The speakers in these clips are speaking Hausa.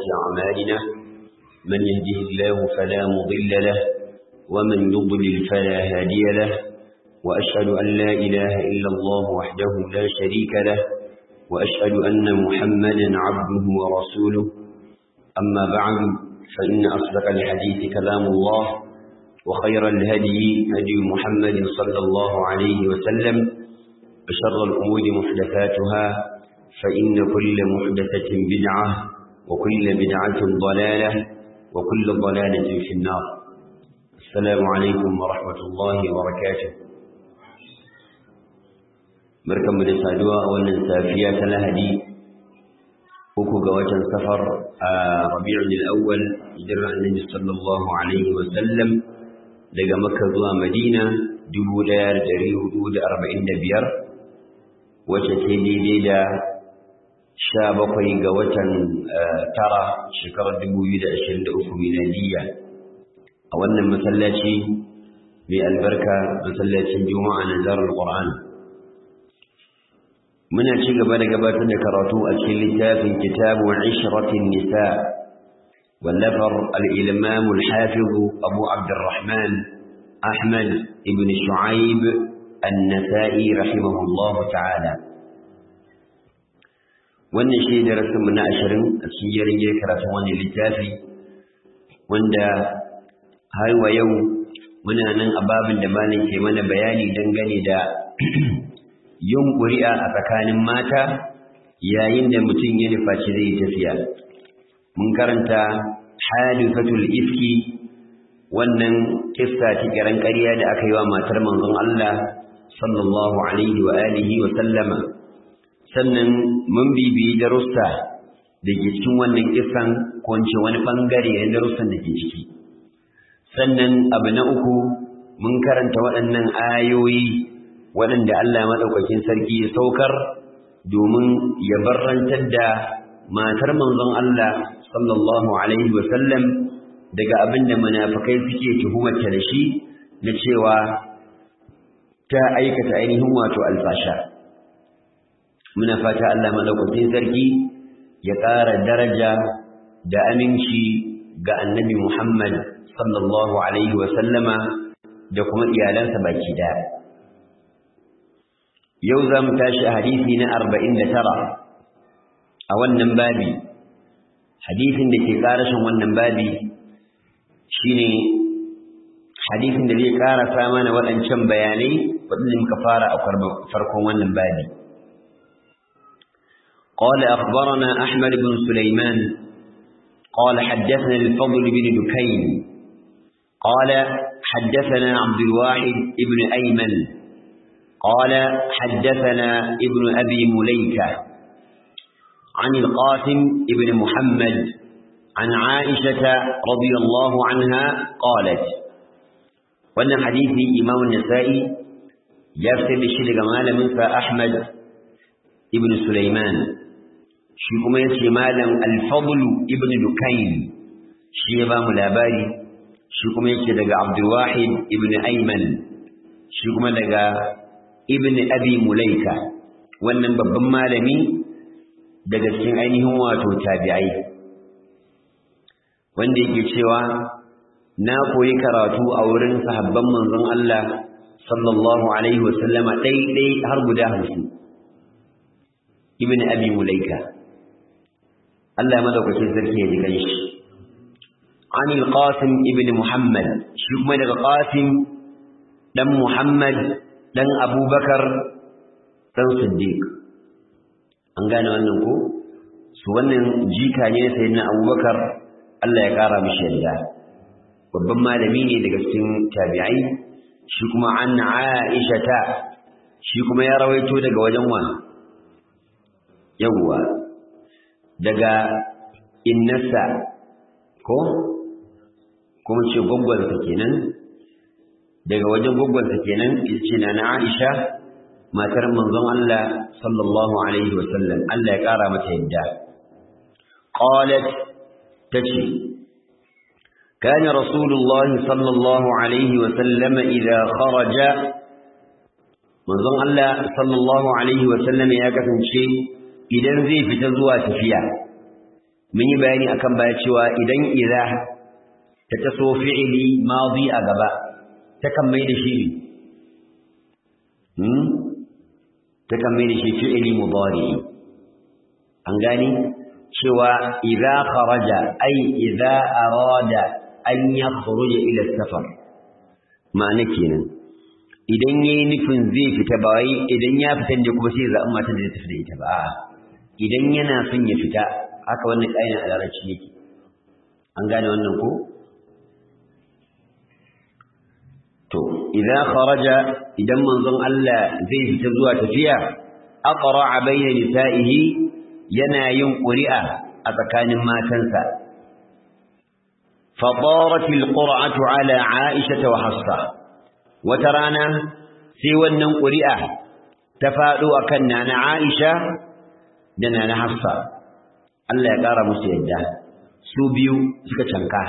أعمالنا من يهده الله فلا مضل له ومن يضلل فلا هادي له وأشهد أن لا إله إلا الله وحده لا شريك له وأشهد أن محمدا عبده ورسوله أما بعد فإن أصدق الحديث كلام الله وخير الهدي هدي محمد صلى الله عليه وسلم وشر الأمور محدثاتها فإن كل محدثة بدعة وكل بدعة ضلالة وكل ضلالة في النار السلام عليكم ورحمة الله وبركاته barkan mu da saduwa a wannan safiya ta lahadi uku ga watan safar a rabi'ul awwal hijirar annabi sallallahu alaihi wa sallam daga makka zuwa madina 1445 wacce ce daidai da sha bakwai ga watan tara shekarar 2023 miladiyya a wannan masallaci mai albarka masallacin juma'a na zarar qur'an muna ci gaba da gabatar da karatu a cikin littafin kitabu ishratin nisa wallafar al-imam al-hafiz abu abdurrahman ahmad ibn shu'aib an-nasa'i rahimahullah ta'ala wannan shi darasin mu na 20 a cikin yarin karatun wannan littafi wanda har wa yau muna nan a babin da malam ke mana bayani dangane da yin ƙuri'a a tsakanin mata yayin da mutum ya nufaci zai yi tafiya. Mun karanta halifatul ifki wannan kissa ta kiran ƙarya da aka yi wa matar manzon Allah sallallahu alaihi wa alihi wa sallama. Sannan mun bibiyi darussa da ke cikin wannan kissan ko wani ɓangare na darussan da ke ciki. Sannan abu na uku mun karanta waɗannan ayoyi waɗanda Allah maɗaukakin sarki ya saukar domin ya barrantar da matar manzon Allah sallallahu alaihi wasallam daga abin da munafikai suke tuhumarta da shi na cewa ta aikata ainihin wato alfasha muna fata Allah maɗaukakin sarki ya ƙara daraja da aminci ga annabi Muhammad sallallahu alaihi wasallama da kuma iyalansa baki daya yau za mu tashi a hadisi na arba'in da tara a wannan babi hadisin da ke ƙarashin wannan babi shine hadisin da zai ƙarasa mana waɗancan bayanai waɗanda muka fara a farkon wannan babi قال أخبرنا أحمد بن سليمان قال حدثنا الفضل بن دكين قال حدثنا عبد الواحد بن أيمن قال حدثنا ابن أبي مليكة عن القاسم ابن محمد عن عائشة رضي الله عنها قالت وأن حديث إمام النسائي يرسل الشيء جمال من أحمد ابن سليمان shi kuma ya ce malam alfadlu ibn dukain shi ya ba mu labari shi kuma yake daga abdulwahid ibn ayman shi kuma daga ibn abi mulaika wannan babban malami daga cikin ainihin wato tabi'ai wanda yake cewa na koyi karatu a wurin sahabban manzon Allah sallallahu alaihi wasallama ɗai har guda hamsin ibn abi mulaika Allah ya madaukakin sarki ya ji ganshi عن القاسم ابن محمد shi kuma daga qasim dan muhammad dan abubakar dan siddiq an gane wannan ko su wannan jika ne sai na abubakar Allah ya kara mishi yadda babban malami ne daga cikin tabi'ai shi kuma an aisha ta shi kuma ya rawaito daga wajen wa yawwa daga innasa ko kuma ce gwaggwansa kenan daga wajen gwaggwansa kenan ce na na Aisha matar manzon Allah sallallahu alaihi wa sallam Allah ya kara mata yadda qalat tace كان رسول الله صلى الله عليه وسلم إذا خرج manzon Allah sallallahu alaihi wa sallam ya kasance idan zai fita zuwa tafiya mun yi bayani akan baya cewa idan idza ta taso fi'ili madi a gaba ta kan mai da shi hmm ta kan mai da shi fi'ili mudari an gani cewa idza kharaja ay idza arada an yakhruja ila safar ma'ana kenan idan yayi nufin zai fita ba wai idan ya fita ne kuma sai zaɓi matan da zai tafi da ita ba idan yana son ya fita haka wannan ƙa'idar a larabci yake an gane wannan ko to idan kharaja idan manzon Allah zai fita zuwa tafiya aqra bayna nisa'ihi yana yin ƙuri'a a tsakanin matansa فطارت القرعة على عائشة وحفصة وترانا سوى النم قرئة تفادوا أكنا عائشة دنا حفصة الله يقار مسيدة سوبيو سكتشنكا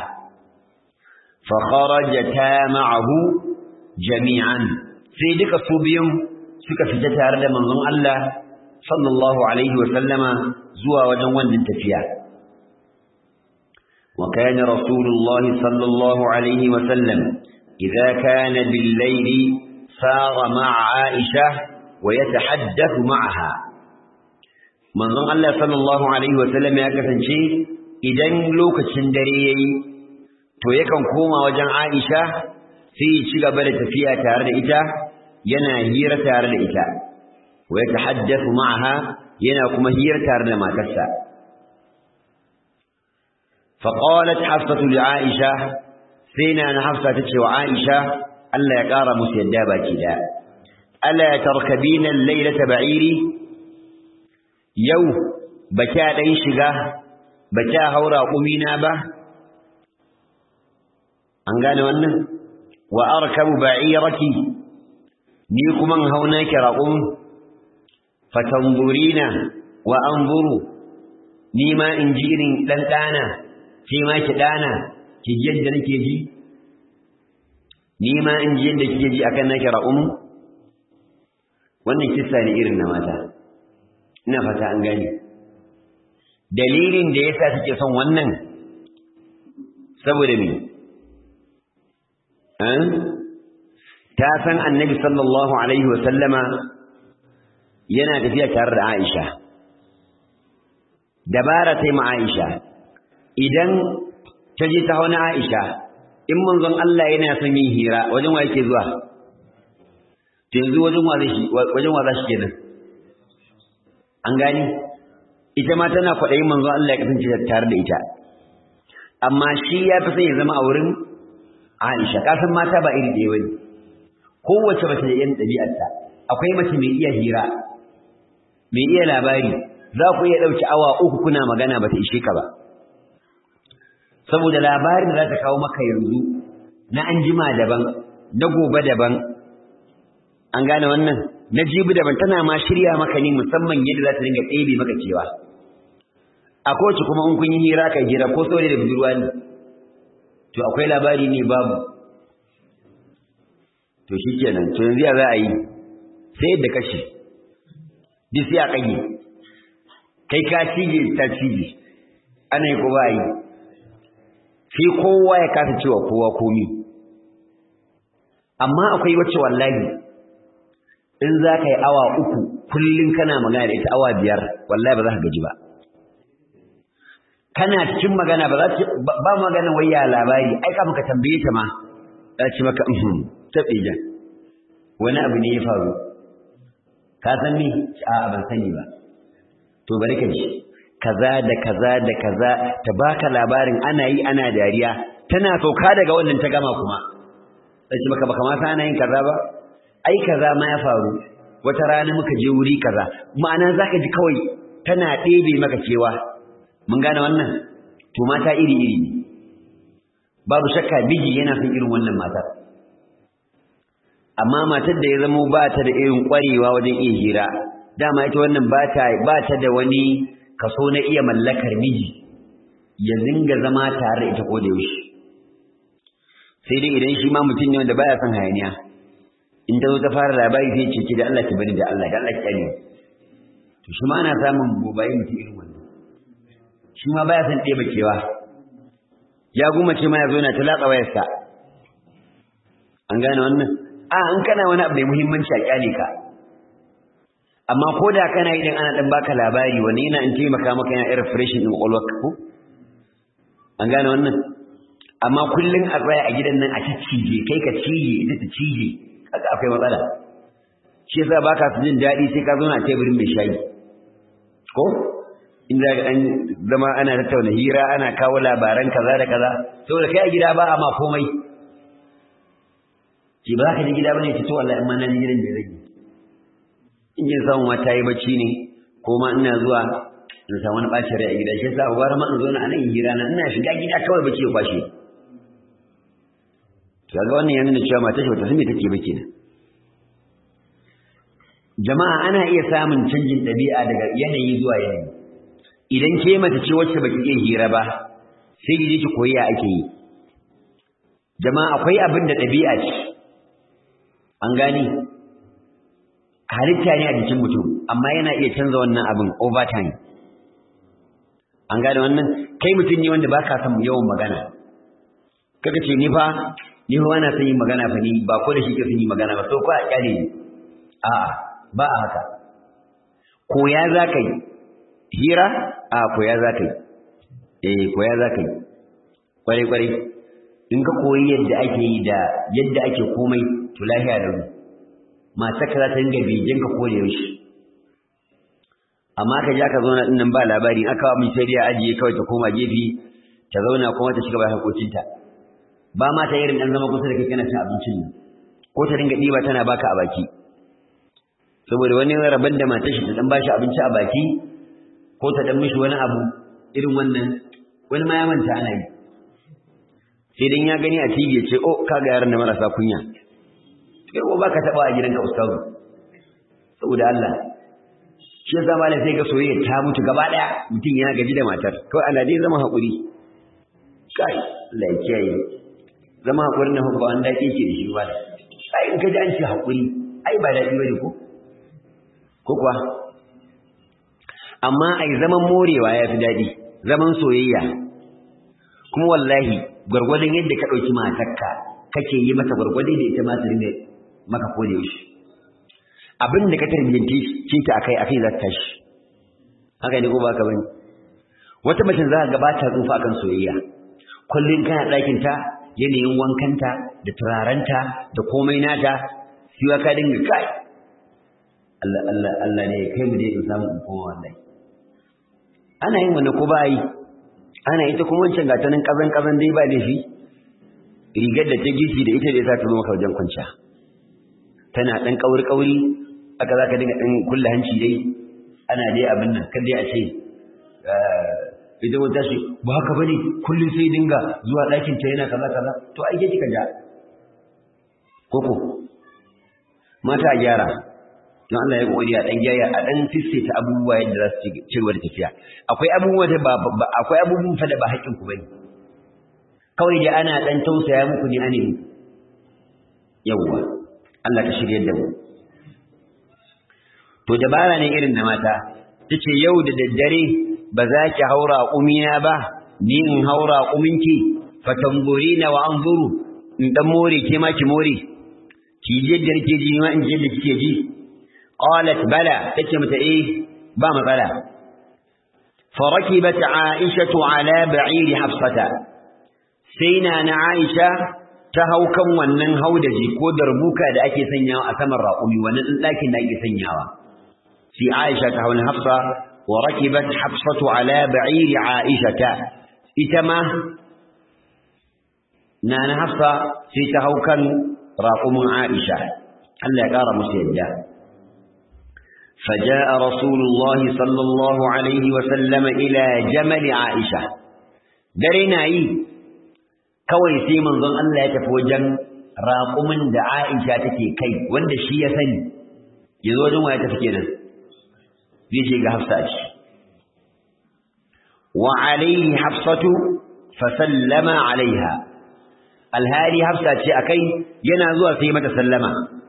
فخرجتا معه جميعا سيدك سوبيو سكفتتا رد منظم الله صلى الله عليه وسلم زوا وجوان للتفيا وكان رسول الله صلى الله عليه وسلم إذا كان بالليل سار مع عائشة ويتحدث معها من ظن الله صلى الله عليه وسلم يكفن شيء إذن لوك تشندري to yakan koma wajen Aisha sai ya ci gaba da tafiya tare da ita yana hira tare da ita wa yatahaddathu ma'aha yana kuma hira tare da matarsa فقالت حفصة لعائشة سينا أنا حفصة تتشي وعائشة ألا يقار مسيدابا كدا ألا تركبين الليلة بعيري يو بكا ديشغا بكا هورا قمينا با أنقال وانا وأركب بعيرك نيكم من هوناك رقم فتنظرين وأنظروا نيما إنجير لنتانا ke ma ki dana ki ji yadda nake ji ni ma in ji yadda kike ji akan nake ra'um wannan kissa ne irin na mata ina fata an gane dalilin da yasa take son wannan saboda me an ta san annabi sallallahu alaihi wa sallama yana tafiya tare da Aisha dabara sai ma Aisha idan ta je ta hauna Aisha in manzon Allah yana son yin hira wajen wa yake zuwa to yanzu wajen wa zai wajen wa za shi kenan an gani ita ma tana kwaɗayin manzon Allah ya kasance tare da ita amma shi ya fi son ya zama a wurin Aisha ka san mata ba iri ɗaya bane kowace mace da irin ɗabi'arta akwai mace mai iya hira mai iya labari za ku iya ɗauki awa uku kuna magana ba ta ishe ka ba saboda labarin da za ta kawo maka yanzu na anjima daban na gobe daban an gane wannan na jibi daban tana ma shirya maka ne musamman yadda za ta dinga ɗebe maka cewa a kowace kuma in kun yi hira kai hira ko saurayi da budurwa ne to akwai labari ne babu to shi kenan to yanzu ya za a yi sai yadda kashi duk sai a ƙage kai ka cije ta cije ana yi ko ba yi sai kowa ya kasa cewa kowa komi amma akwai wacce wallahi in za ka yi awa uku kullum kana magana da ita awa biyar wallahi ba za ka gaji ba kana cikin magana ba za ta ba magana wai ya labari ai ka maka tambaye ta ma za ci maka mhm tabe jan wani abu ne ya faru ka san ni a ban sani ba to bari ka ji kaza da kaza da kaza ta baka labarin ana yi ana dariya tana sauka daga wannan ta gama kuma sai baka baka ma ana yin kaza ba ai kaza ma ya faru wata rana muka je wuri kaza ma'ana zaka ji kawai tana ɗebe maka cewa mun gane wannan to mata iri iri ne babu shakka biji yana son irin wannan matar amma matar da ya zama ba ta da irin ƙwarewa wajen iya hira dama ita wannan ba ta ba ta da wani kaso na iya mallakar miji ya zinga zama tare da ita ko da yaushe sai dai idan shi ma mutum ne wanda baya son hayaniya in ta zo ta fara labari sai ce ki da Allah ki bari da Allah da Allah ki kare to shi ma ana samun gobaye mutum irin wannan shi ma baya son ɗeba kewa ya gumace ma ya zo yana ta latsa wayarsa an gane wannan a an kana wani abu mai muhimmanci a kyale ka amma ko da kana yi dan ana dan baka labari wani yana in taimaka maka yana irin freshin din kwakwalwar ko an gane wannan amma kullum a tsaya a gidan nan a ci cije kai ka cije ita ta cije kaga akwai matsala shi yasa baka su jin daɗi sai ka zauna a teburin mai shayi ko in za ka zama ana tattauna hira ana kawo labaran kaza da kaza saboda kai a gida ba a ma komai ki ba ka ji gida bane ki to wallahi amma na ji gidan da zai in jin samu mata yi bacci ne ko ma ina zuwa in samu wani bacin rai a gida shi yasa gwara ma in zo na anan hira na ina shiga gida kawai bacci ya kwashe to ga wannan yana nuna cewa mata shi bata san me take ba kenan jama'a ana iya samun canjin ɗabi'a daga yanayi zuwa yanayi idan ke mace ce wacce baki iya hira ba sai ki je ki koyi ya ake yi jama'a akwai abin da ɗabi'a ce an gani halitta ne a jikin mutum amma yana iya canza wannan abin over time an gane wannan kai mutum ne wanda baka son yawan magana kaga ce ni fa ni fa na son yin magana fa ni ba ko da shi ke son yin magana ba so ko a kyale ni a'a ba a haka koya za ka yi hira a koya za ka yi eh koya za ka yi kwarai-kwarai in ka koyi yadda ake yi da yadda ake komai to lahiya da mu matar ka za ta dinga begen ka kore yaushe amma ka ja ka zauna din nan ba labari aka wa sai dai ajiye kawai ta koma gefe ta zauna kuma ta shiga bayan hakocinta ba ma ta irin dan zama kusa da kai kana cin abincin nan ko ta dinga diba tana baka a baki saboda wani rabon da matar shi ta dan bashi abinci a baki ko ta dan mishi wani abu irin wannan wani ma ya manta ana yi sai dan ya gani a TV ya ce oh kaga yaran da marasa kunya kai ko baka taba a gidanka ustazu saboda Allah shi yasa malam sai ga soyayya ta mutu gaba daya mutum ya gaji da matar kawai Allah dai zama hakuri kai Allah ya kiyaye zama hakuri na hubba wanda yake ke da shi ba ai in ka ji an ce hakuri ai ba daɗi bane ko ko kuwa amma ai zaman morewa ya fi daɗi zaman soyayya kuma wallahi gwargwadon yadda ka ɗauki matarka kake yi mata gwargwadon da ita ma ta rinda maka ko da yaushe abin da ka tarbiyyanci cinta akai akai za ta tashi haka ne ko ba ka bane wata mace za ka ga ba ta tsufa akan soyayya kullun kana ɗakin ta yanayin wankanta da turarenta da komai nata sai ka dinga kai Allah Allah Allah ne kai mu dai in samu in koma wallahi ana yin wannan ko ba yi ana ita kuma wancan gata nan kazan kazan dai ba laifi rigar da ta gishi da ita da ya sa ta zo maka wajen kwanciya tana dan kauri kauri aka zaka dinga dan kulla hanci dai ana dai abin nan kan dai a ce idan wata shi ba haka bane kullun sai dinga zuwa ɗakin ta yana kaza kaza to ai ke kika ja koko mata a gyara don Allah ya kokari a dan gyara a dan ta abubuwa yadda za su ci gaba da tafiya akwai abubuwa da ba akwai abubuwan fa da ba haƙƙin ku bane kawai dai ana dan tausaya muku ne ane yawwa Allah ka shirye da mu to dabara ne irin da mata tace yau da daddare ba za ki haura umina ba ni in haura uminki fatangurina wa anzuru in dan more ke ma ki more ki je da rike ji ma in je da kike ji qalat bala tace mata eh ba matsala فركبت عائشة على بعير حفصة سينا عائشة تهو كم ونن هودجي كو دربوكا da ake sanyawa a saman raƙumi wannan ɗakin da ake sanyawa في عائشة تهون حفصة وركبت حفصة على بعير عائشة إتما نانا حفصة في تهوكا راقم عائشة هل يقار مسيدا فجاء رسول الله صلى الله عليه وسلم إلى جمل عائشة درنا أي كوي سيمن ظن أن لا يتفوجن راقم دا عائشة تكي كي وند الشيء ثاني يزوجون ويتفكينا zai ce ga hafsa ce wa alaihi hafsatu fa sallama alaiha alhali hafsa ce akai yana zuwa sai mata sallama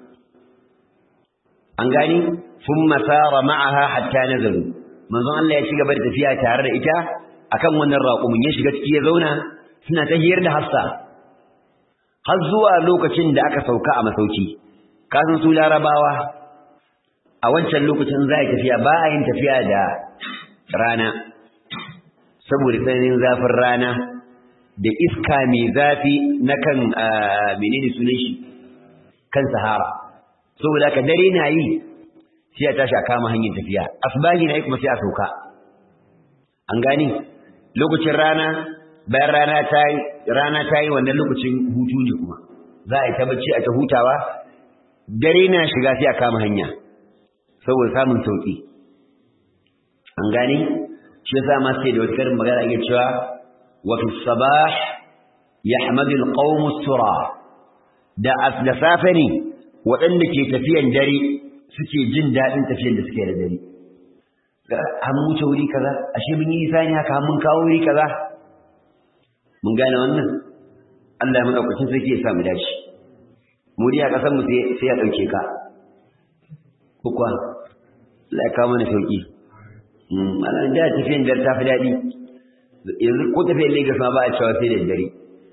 an gani thumma sara ma'aha hatta nazalu manzon Allah ya ci gaba da tafiya tare da ita akan wannan raƙumin ya shiga ciki ya zauna suna ta hiyar da hafsa har zuwa lokacin da aka sauka a masauki kasan su larabawa a wancan lokacin za a tafiya ba a yin tafiya da rana saboda tsananin zafin rana da iska mai zafi na kan menene sunan shi kan sahara saboda ka dare na yi sai a tashi a kama hanyar tafiya asbahi na yi kuma sai a sauka an gani lokacin rana bayan rana ta yi rana ta yi wannan lokacin hutu ne kuma za a yi ta bacci a ta hutawa dare na shiga sai a kama hanya saboda samun sauki an gani shi yasa ma sai da wata karin magana ake cewa wa fi sabah yahmadu alqawm sura da da safe ne waɗanda ke tafiyan dare suke jin daɗin tafiyan da suke da dare an wuce wuri kaza ashe mun yi nisa ne haka mun kawo wuri kaza mun gane wannan Allah ya madaukakin sarki ya sa mu dace mu dai a kasan mu sai ya dauke ka ko kuwa Allah ya kawo mana sauki ana da tafiyan da ta fi daɗi yanzu ko tafiyan Lagos ma ba a cewa sai da dare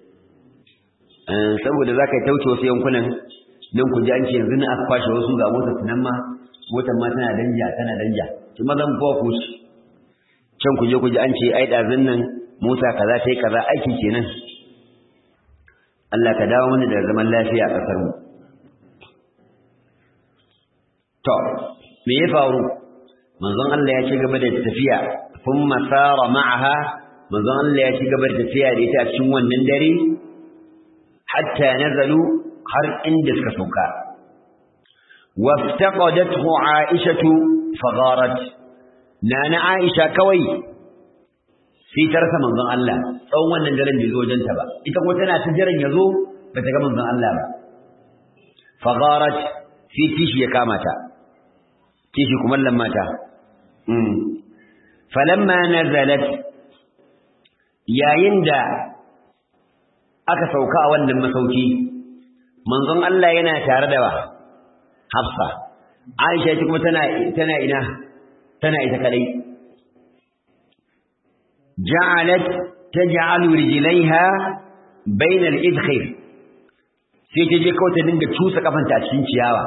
saboda za ka yi tauce wasu yankunan nan ku ji an ce yanzu na aka kwashe wasu ga motar su nan ma motar ma tana danja tana danja ki ma zan kowa ku ci can ku je ku ji an ce ai ɗazun nan mota kaza ta yi kaza aiki kenan Allah ka dawo mana da zaman lafiya a ƙasar mu to me ya faru manzon Allah ya ci gaba da tafiya thumma sara ma'aha manzon Allah ya ci gaba da tafiya da ita a cikin wannan dare hatta nazalu har inda suka sauka waftaqadathu aishatu fagharat nana aisha kawai sai ta rasa manzon Allah tsawon wannan daren bai zo wajenta ba ita kuma tana ta jiran ya zo ba ta ga manzon Allah ba fagharat sai kishi ya kama ta kishi kuma mata falamma nazalat yayin da aka sauka a wannan masauki manzon Allah yana tare da wa Hafsa Aisha ita kuma tana tana ina tana ita kadai ja'alat taj'alu rijlaiha bayna al-idkhir sai ta je kawai ta dinga cusa kafanta a cikin ciyawa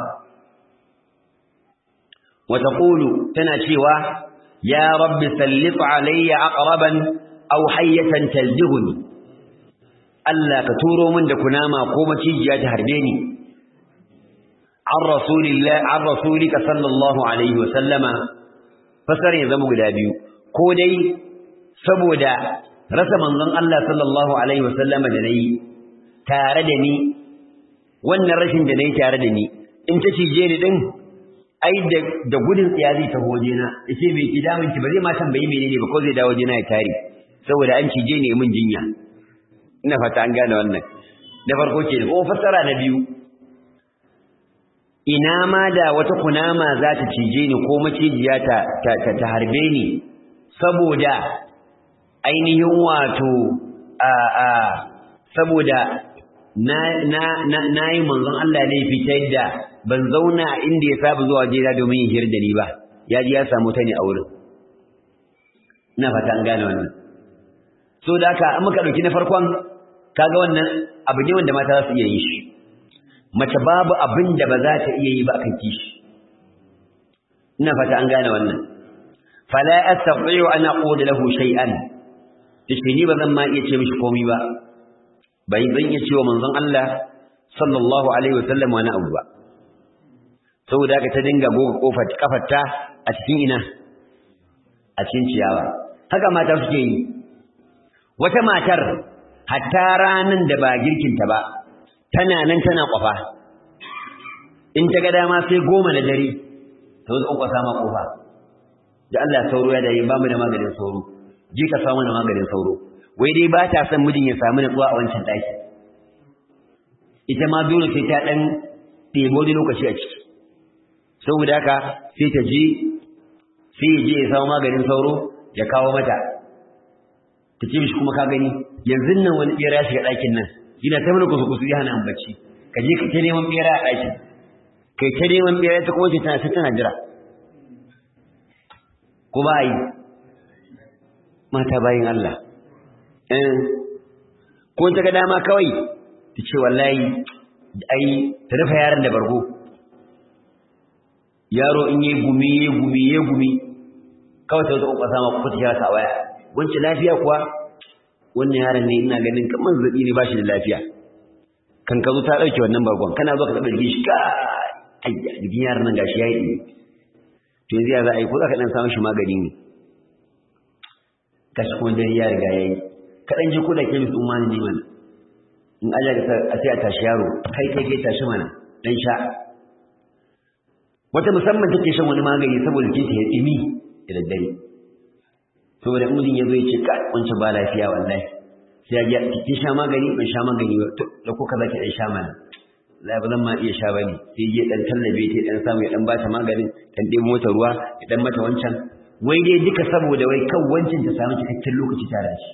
wa taqulu tana cewa ya rabbi sallit alayya aqraban aw hayyatan taldighuni Allah ka turo min da kunama ko macijiya ta harbe ni an rasulillah an rasulika sallallahu alaihi wa sallama fasar ya zama guda biyu ko dai saboda rasa manzon Allah sallallahu alaihi wa sallama da nayi tare da ni wannan rashin da nayi tare da ni in ta cije ni din ai da da gudun tsiya zai taho wajena yace bai ki damun ki ba zai ma tambayi menene ba ko zai dawo wajena ya tare saboda an cije ne mun jinya ina fata an gane wannan da farko ke ko fassara na biyu ina ma da wata kunama za ta cije ni ko macijiya ta ta, ta, harbe ni saboda ainihin wato a a saboda na na na nayi manzon Allah ne fitar da ban zauna inda ya saba zuwa jira domin yin hir da ni ba ya ji ya samu ta ne a wurin ina fata an gane wannan so da haka an muka dauki na farkon kaga wannan abu ne wanda mata za su iya yin shi mace babu abin da ba za ta iya yi ba akan kishi ina fata an gane wannan fala astati'u an aqul lahu shay'an tace ni ba zan ma iya ce mishi komai ba bai zan iya cewa manzon Allah sallallahu alaihi wasallam wani abu ba saboda haka ta dinga goga kofar kafarta a cikin ina a cikin ciyawa haka mata suke yi wata matar hatta ranan da ba girkinta ba tana nan tana kwafa in ta ga dama sai goma na dare ta zo kwasa ma kofa da Allah sauro ya dare ba mu da maganin sauro je ka samu da maganin sauro wai dai ba ta son mijin ya samu natsuwa a wancan daki ita ma dole sai ta dan ɗebo da lokaci a ciki saboda haka sai ta je sai ya je ya samu maganin sauro ya kawo mata ta ce mishi kuma ka gani yanzu nan wani bera ya shiga ɗakin nan ina ta mana kusa kusa ya hana bacci ka je ka ta neman bera a ɗakin kai ta neman bera ta kuma ce tana ta tana jira ko ba yi mata bayin Allah eh ko ta ga dama kawai ta ce wallahi ai ta rufe yaron da bargo yaro in yi gumi yi gumi yi gumi kawai ta zo ƙwaƙwasa sama ku ta kira ta waya wancan lafiya kuwa wannan yaron ne ina ganin kamar zaɓi ne ba shi da lafiya kan ka zo ta ɗauke wannan bargon kana zo ka taɓa jikin shi ka ayya jikin yaron nan gashi ya yi to yanzu ya za a yi ko za ka ɗan samun shi magani ne kashi kuma dare ya riga ya yi kaɗan ji ko da ke musu umani ne mana in aja ka a sai a tashi yaro kai kai kai tashi mana dan sha wata musamman take shan wani magani saboda jikinta ya tsimi da daddare saboda in ya zo ya ce ka wancan ba lafiya wallahi sai ya ji kin sha magani ban sha magani ba to da ko kaza ki dan sha mana la ba zan ma iya sha bane sai je dan tallabe ta dan samu ya dan bata maganin dan dai mota ruwa ya dan mata wancan wai dai duka saboda wai kan wancan ta samu cikakken lokaci tare da shi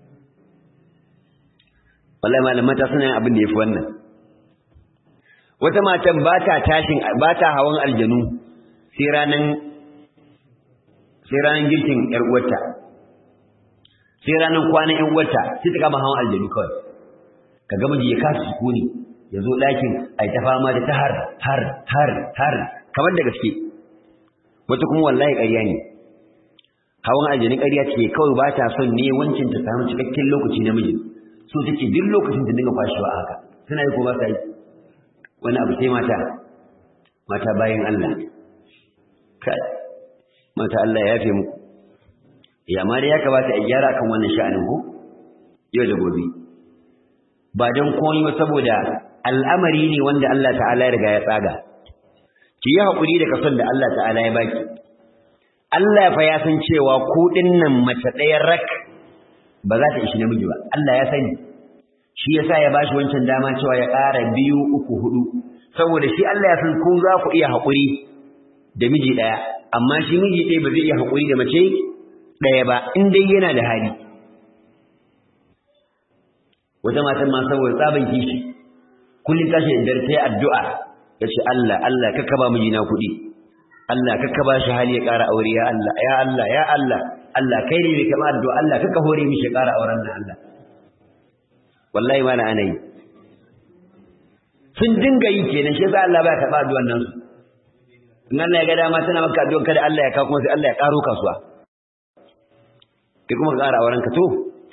wallahi malam mata suna yin abin da yafi wannan wata matan ba ta tashin ba ta hawan aljanu sai ranan sai ranan girkin yar uwarta sai ranan kwanan yar uwarta sai ta kama hawan aljanu kawai kaga miji ya kasa sukuni ya zo ɗakin ai ta fama da ta har har har har kamar da gaske wata kuma wallahi ƙarya ne hawan aljanu ƙarya ce kawai ba ta son ne wancin ta samu cikakken lokaci na miji so take duk lokacin da dinga fashewa haka suna yi ko ba sa yi wani abu sai mata mata bayan Allah kai mata Allah ya yafe muku ya ma dai ya kamata a gyara kan wannan sha'anin ko yau da gobe ba don komai ba saboda al'amari ne wanda Allah ta'ala ya riga ya tsaga ki yi haƙuri da kason da Allah ta'ala ya baki Allah fa ya san cewa ku nan mace ɗaya rak ba za ta ishi namiji ba Allah ya sani shi yasa ya bashi wancan dama cewa ya ƙara biyu uku hudu saboda shi Allah ya san ku za ku iya haƙuri da miji ɗaya amma shi miji ɗaya ba zai iya haƙuri da mace ɗaya ba in dai yana da hali wata matan ma saboda tsaban kishi kullum tashi da dare sai addu'a ya ce Allah Allah kakka ba mijina kuɗi Allah kakka ba shi hali ya ƙara aure ya Allah ya Allah ya Allah Allah kai ne mai kama addu'a Allah kakka hore mishi ya ƙara auren nan Allah wallahi ma na ana yi sun dinga yi kenan shi yasa Allah ba ya taɓa addu'an nan su in Allah ya ga dama tana maka addu'an kada Allah ya kawo kuma sai Allah ya ƙaro kasuwa kai kuma ka ƙara auren ka to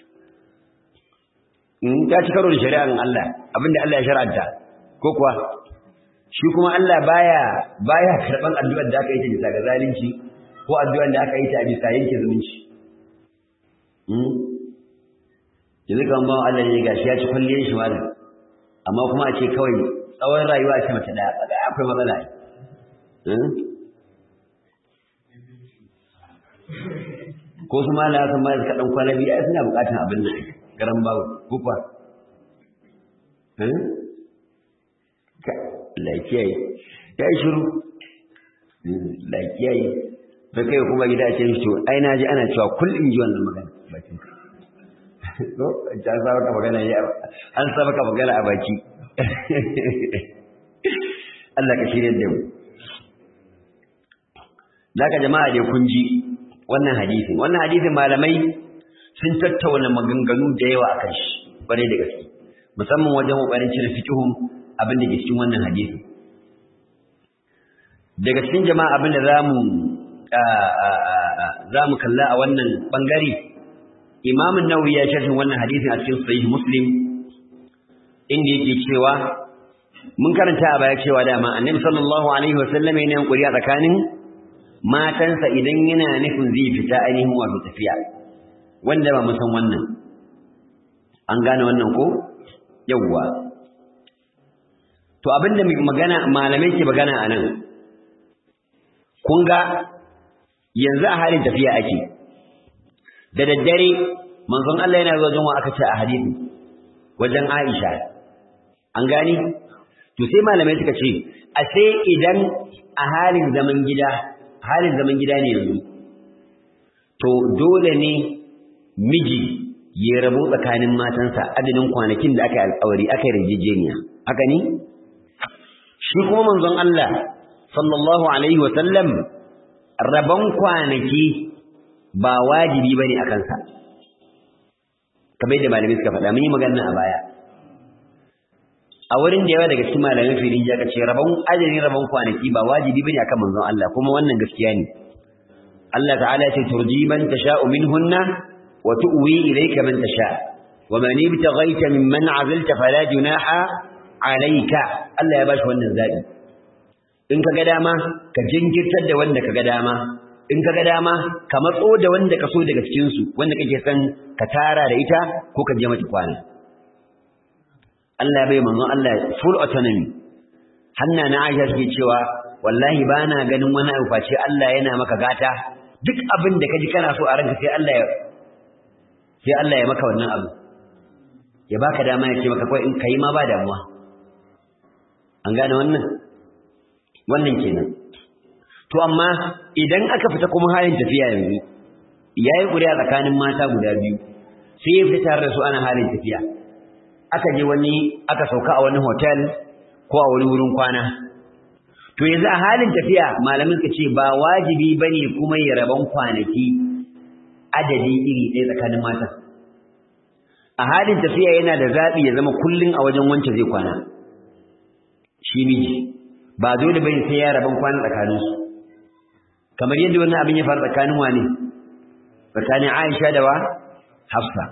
in ta ci karo da shari'ar Allah abinda Allah ya shar'anta ko kuwa shi kuma Allah baya baya karban addu'ar da aka yi ta bisa ga zalunci ko addu'ar da aka yi ta a bisa yanke zumunci hmm yanzu kan ba Allah ne gashi ya ci kulliyar shi malam amma kuma a ce kawai tsawon rayuwa ce mace daya kaga akwai matsala hmm ko su mala sun ma suka dan kwana biyu ai suna bukatan abin nan garan babu ko kuwa eh lafiyayi ya yi shiru lafiyayi da kai kuma gida ce shi ai na ji ana cewa kullum ji wannan magana bakin ka ko ta saba ka magana ya an saba ka magana a baki Allah ka shirye da mu Laka jama'a dai kun ji wannan hadisin wannan hadisin malamai sun tattauna maganganu da yawa akan shi bare da gaske musamman wajen kokarin cire fiqhun abin da ke cikin wannan hadisi daga cikin jama'a abin da zamu zamu kalla a wannan bangare Imam an-Nawawi ya sharhin wannan hadisin a cikin Sahih Muslim inda yake cewa mun karanta a baya cewa dama Annabi sallallahu alaihi wasallam yana yin ƙuri'a tsakanin matansa idan yana nufin zai fita ainihin wato tafiya wanda ba mu san wannan an gane wannan ko yawwa to abinda magana malamai ke magana anan kun ga yanzu a halin tafiya ake da daddare manzon Allah yana zuwa jinwa aka ce a hadisi wajen Aisha an gani to sai malamai suka ce a sai idan a halin zaman gida halin zaman gida ne yanzu to dole ne miji ya rabo tsakanin matansa adadin kwanakin da aka yi alƙawari aka yi rijijeniya haka ne shi kuma manzon Allah sallallahu alaihi wa sallam rabon kwanaki ba wajibi bane akan sa kamar yadda malamai suka faɗa mun yi magana a baya a wurin da yawa daga cikin malamai filin ya ce rabon ajalin rabon kwanaki ba wajibi bane akan manzon Allah kuma wannan gaskiya ne Allah ta'ala ya ce turji man tasha'u minhunna wa tu'wi ilayka man tasha' wa man ibtaghaita mimman 'azalta fala junaha alayka Allah ya bashi wannan zabi in kaga dama ka jinkirtar da wanda kaga dama in kaga dama ka matso da wanda ka so daga cikin su wanda kake san ka tara da ita ko ka je mata kwana Allah bai manzon Allah full autonomy hanna na Aisha take cewa wallahi bana ganin wani abu face Allah yana maka gata duk abin da kaji kana so a ranka sai Allah ya sai Allah ya maka wannan abu ya baka dama ya ce maka kai in kai ma ba damuwa an gane wannan wannan kenan to amma idan aka fita kuma halin tafiya yanzu yayi ƙuri'a tsakanin mata guda biyu sai ya fita da su ana halin tafiya aka je wani aka sauka a wani hotel ko a wani wurin kwana to yanzu a halin tafiya malamin ka ce ba wajibi bane kuma ya raban kwanaki adadi iri ɗaya tsakanin mata a halin tafiya yana da zaɓi ya zama kullun a wajen wance zai kwana shi miji ba dole bane sai ya raban kwana tsakanin su kamar yadda wannan abin ya faru tsakanin wane tsakanin Aisha da wa Hafsa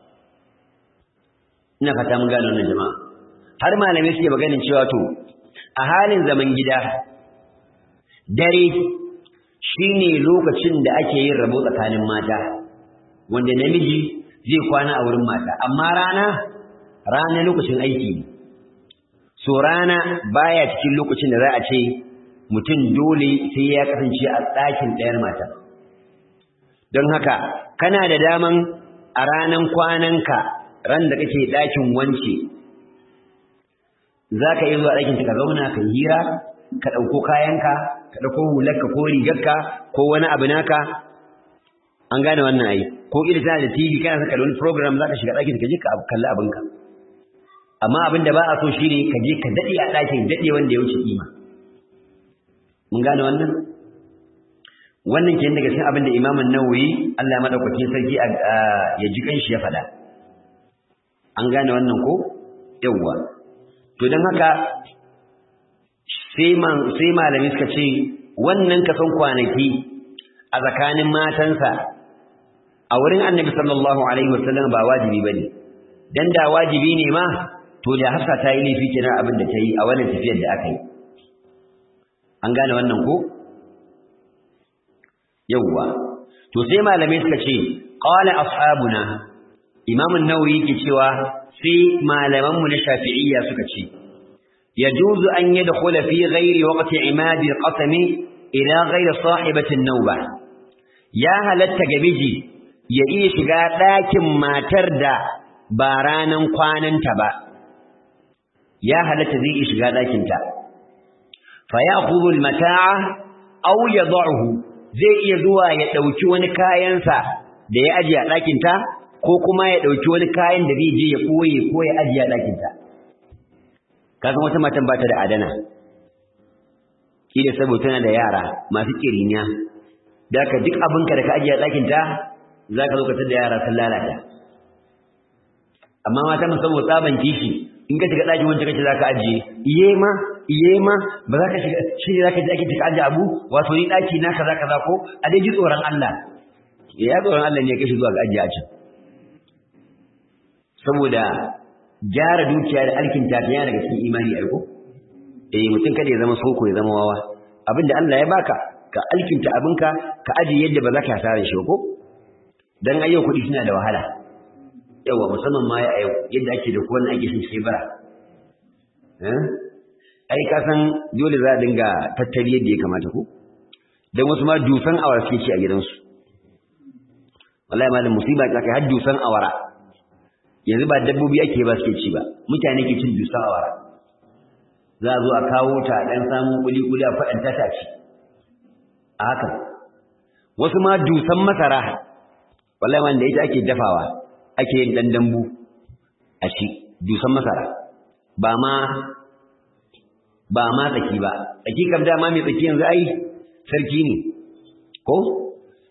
ina fata mun gane wannan jama'a har malamai suke maganin cewa to a halin zaman gida dare shine lokacin da ake yin rabo tsakanin mata wanda namiji zai kwana a wurin mata amma rana rana lokacin aiki ne so rana baya cikin lokacin da za a ce mutum dole sai ya kasance a ɗakin ɗayar mata don haka kana da daman a ranan kwananka ran da kake ɗakin wance za ka yi zuwa ɗakinta ka zauna ka yi hira ka ɗauko kayanka ka ɗauko hularka ko rigarka ko wani abu naka an gane wannan ai ko ila tana da TV kana saka wani program za ka shiga ɗakin ka je ka kalli abinka amma abin da ba a so shine ka je ka daɗe a ɗakin daɗe wanda ya wuce kima mun gane wannan wannan ke daga cikin abin da Imam An-Nawawi Allah ya madaukakin sarki ya ji kanshi ya faɗa an gane wannan ko yawwa to don haka sai malami suka ce wannan kasan kwanaki a tsakanin matansa a wurin annabi sallallahu alaihi wasallam ba wajibi bane dan da wajibi ne ma to da hafsa ta yi laifi kenan abin da ta yi a wannan tafiyar da aka yi an gane wannan ko yawwa to sai malamai suka ce qala ashabuna imam an-nawawi yake cewa sai malaman mu na shafi'iyya suka ce yajuzu an yadkhula fi ghairi waqti imadi al-qasam ila ghairi sahibati an-nawba ya halatta ga miji ya iya shiga ɗakin matar da ba ranan kwananta ba ya halatta zai iya shiga ɗakinta fa ya'khudhu al-mata'a aw yad'uhu zai iya zuwa ya ɗauki wani kayansa da ya ajiye a ɗakinta ko kuma ya ɗauki wani kayan da zai je ya ɓoye ko ya ajiye a ɗakinta kasan wata matan ba ta da adana kila saboda tana da yara masu ƙiriniya da ka duk abinka da ka ajiye a ɗakinta za ka zo ka da yara sun lalata amma mata musamman tsaban kishi in ka shiga ɗakin wancan kace za ka ajiye iye ma iye ma ba za ka shiga shi ne za ka ji ake cika ajiye abu wato ni ɗaki na kaza kaza ko a dai ji tsoron Allah ya tsoron Allah ne ya kashi zuwa ga ajiye a can saboda gyara dukiya da alkin tafiya daga cikin imani aiko eh mutum kada ya zama soko ya zama wawa abinda Allah ya baka ka alkinta abinka ka ajiye yadda ba za ka hasara shi ko dan ayyau kuɗi suna da wahala yawa musamman ma ya yau yadda ake da kowanne ake sun sai bara ai ka san dole za a dinga tattali yadda ya kamata ko dan wasu ma dusan awara suke ci a gidansu wallahi malam musiba ta kai har dusan awara yanzu ba dabbobi ake ba suke ci ba mutane ke cin dusan awara za a zo a kawo ta dan samu kuli kuli a faɗanta ta ci a haka wasu ma dusan masara wallahi man da ita ake dafawa ake yin dan dambu a ci dusan masara ba ma ba ma tsaki ba tsaki kam dama mai tsaki yanzu ai sarki ne ko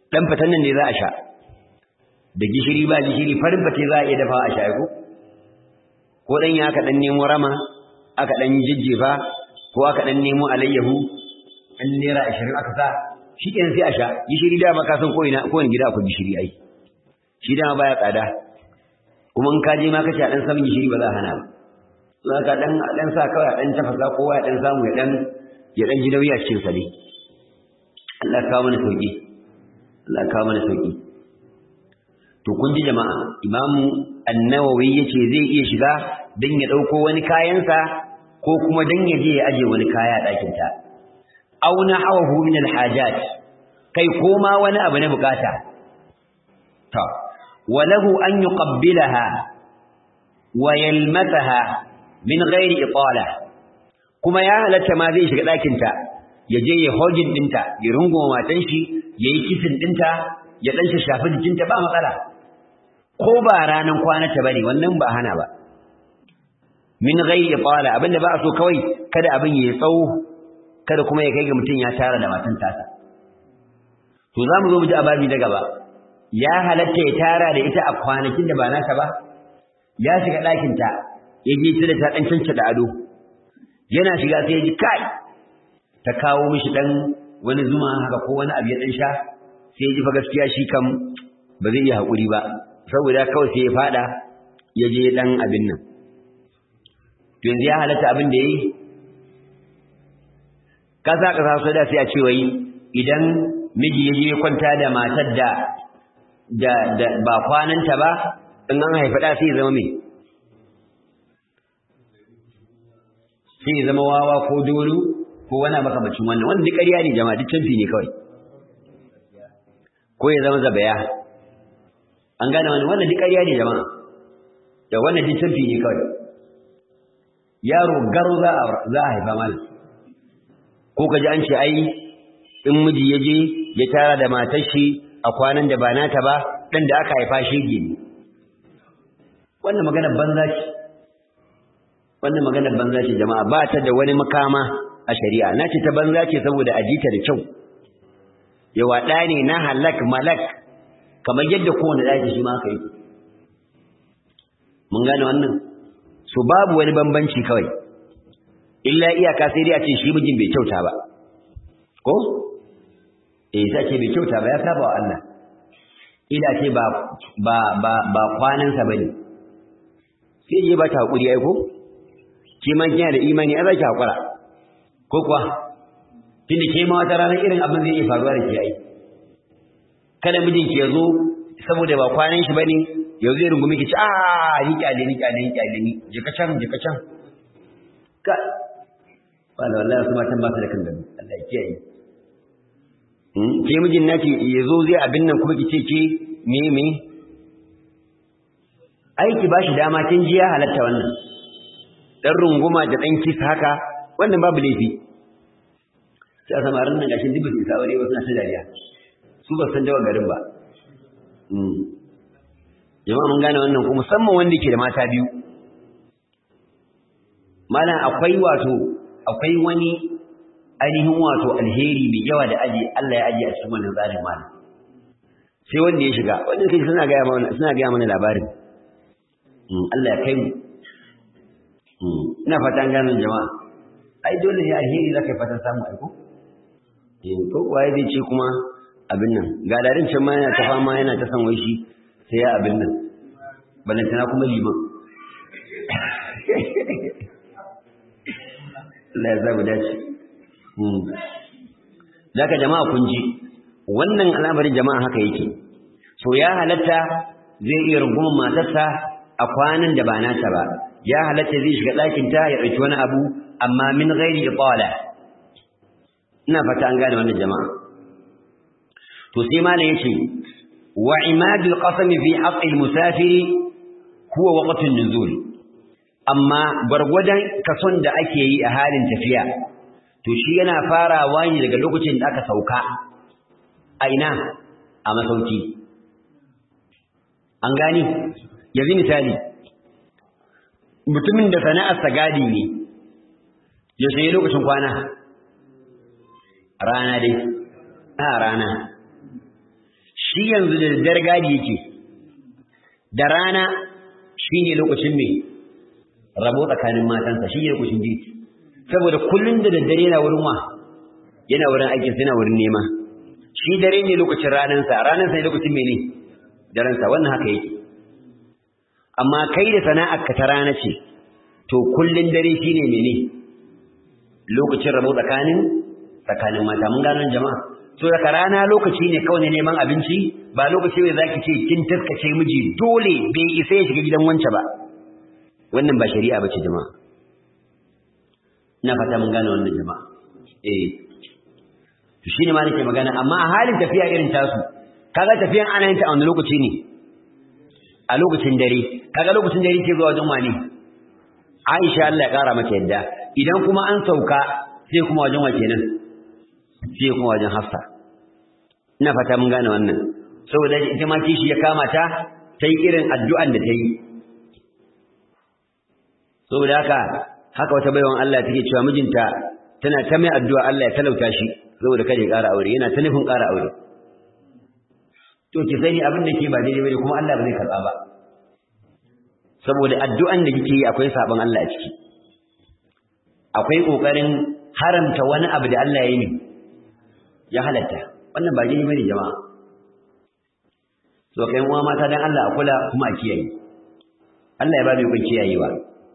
dan fatan nan ne za a sha da gishiri ba gishiri farin fate za a iya dafa a sha ko ko dan ya aka dan nemo rama aka dan jijjefa ko aka dan nemo alayyahu an naira 20 aka sa shi kenan sai a sha gishiri da ma ka san ko ina ko wani gida akwai gishiri ai shi da baya tsada kuma in ka je ma kace a dan samun gishiri ba za a hana ba za ka dan dan sa kawai dan tafasa kowa ya dan samu ya dan ya dan ji nauyi a cikin sa ne Allah ka mana sauki Allah ka mana sauki to kun ji jama'a imamu an-nawawi yace zai iya shiga dan ya dauko wani kayansa ko kuma dan ya je ya aje wani kaya a dakin ta aw nahawahu min al-hajat kai koma wani abu na bukata ta walahu an yuqabbilaha wa yalmataha min ghairi itala kuma ya halatta ma zai shiga dakin ta ya je ya hojin dinta ya rungoma matan shi yayi kisin dinta ya dan shafi jikinta ba matsala ko ba ranan kwanata bane wannan ba hana ba min ghairi itala abinda ba a so kawai kada abin ya tsawo kada kuma ya kai ga mutum ya tara da matan tasa to za mu zo mu ji ababi na gaba ya halatta ya tara da ita a kwanakin da ba nasa ba ya shiga ɗakin ta ya je ta da ta ɗan canca da ado yana shiga sai ya ji kai ta kawo mishi ɗan wani zuma haka ko wani abu ya ɗan sha sai ya ji fa gaskiya shi kam ba zai iya haƙuri ba saboda kawai sai ya faɗa ya je ɗan abin nan to yanzu ya halatta abin da ya yi kasa kasa so da sai a ce wai idan miji ya je kwanta da matar da da da ba kwananta ba in an haifa da sai zama me sai zama wawa ko dolu ko wani makamacin wannan wannan duk ƙarya ne jama'a duk canfi ne kawai ko ya zama zabaya an gane wannan wannan duk ƙarya ne jama'a da wannan duk canfi ne kawai yaro garo za a za a haifa malam ko ka ji an ce ai in miji ya je ya tara da matar shi a kwanan da ba nata ba dan da aka haifa shege ne wannan maganar banza ce wannan maganar banza ce jama'a ba ta da wani makama a shari'a na ce ta banza ce saboda a jita da kyau yawa ɗa ne na halak malak kamar yadda kowane ɗaki shi ma aka yi mun gane wannan so babu wani bambanci kawai illa iyaka sai dai a ce shi mijin bai kyauta ba ko eh sai ce bai kyauta ba ya saba wa Allah ila ce ba ba ba ba kwanan sa bane sai je ba ta hakuri ai ko ke ma kina da imani a zaki hakura ko kuwa tunda ke ma wata rana irin abin zai iya faruwa da ke ai kada mijin ki yazo saboda ba kwanan shi bane yau zai rungumi ki ci a ni kyale ni kyale ni kyale ni je ka can je ka can ka wala wallahi su matan ba su da kan gani Allah ya kiyaye ke mijin naki ya zo zai abin nan kuma ki ce ke me me aiki ba shi dama kin ji ya halatta wannan dan runguma da dan kisa haka wannan babu laifi sai a samarin nan gashin dubu isa aure wasu na ta dariya su ba san dawa garin ba jama'a mun gane wannan kuma musamman wanda ke da mata biyu mana akwai wato akwai wani ainihin wato alheri mai yawa da aji Allah ya aji a cikin wannan tsarin mana sai wanda ya shiga wanda kai suna ga mana suna ga mana labarin Allah ya kai mu ina fatan ganin jama'a ai dole ne alheri zaka fatan samu aiko eh ko waye zai ce kuma abin nan ga darin can ma yana ta fama yana ta san wai shi sai ya abin nan balantana kuma liman Allah ya zamu dace Zaka jama'a kun ji wannan al'amarin jama'a haka yake so ya halatta zai iya rungumar matarsa a kwanan da ba nata ba ya halatta zai shiga ɗakin ta ya ɗauki wani abu amma min ghairi itala ina fata an gane wannan jama'a to sai malam yace wa imadul qasami fi haqqi musafiri huwa waqtun nuzul amma gwargwadon kason da ake yi a halin tafiya to shi yana farawa ne daga lokacin da aka sauka a ina a masauki an gani yanzu misali mutumin da sana'arsa gadi ne ya sai lokacin kwana rana dai a rana shi yanzu da daddare gadi yake da rana shine lokacin me rabo tsakanin matansa shi ne lokacin girki saboda kullun da daddare yana wurin wa yana wurin aikin yana wurin nema shi dare ne lokacin ranansa ranansa ne lokacin mene daransa wannan haka yake amma kai da sana'ar ka ta rana ce to kullun dare shine mene lokacin rabo tsakanin tsakanin mata mun gano jama'a so daga rana lokaci ne kawai ne neman abinci ba lokaci ne zaki ce kin taskace miji dole bai isa ya shiga gidan wance ba wannan ba shari'a bace jama'a ina fata mun gano wannan jama'a eh to shine ma nake magana amma a halin tafiya irin tasu kaga tafiyan ana yin ta a wani lokaci ne a lokacin dare kaga lokacin dare ke zuwa wajen wani Aisha Allah ya kara mata yadda idan kuma an sauka sai kuma wajen wa kenan sai kuma wajen Hafsa ina fata mun gane wannan saboda ita ma kishi ya kama ta ta yi irin addu'an da ta yi saboda haka haka wata baiwan Allah take cewa mijinta tana ta mai addu'a Allah ya talauta shi saboda kada ya ƙara aure yana ta nufin ƙara aure to ki sani abin da ke ba daidai bane kuma Allah ba zai karɓa ba saboda addu'an da kike yi akwai sabon Allah a ciki akwai kokarin haramta wani abu da Allah ya yi ya halatta wannan ba daidai bane jama'a so kai uwa mata dan Allah a kula kuma a kiyaye Allah ya ba mu kun kiyayewa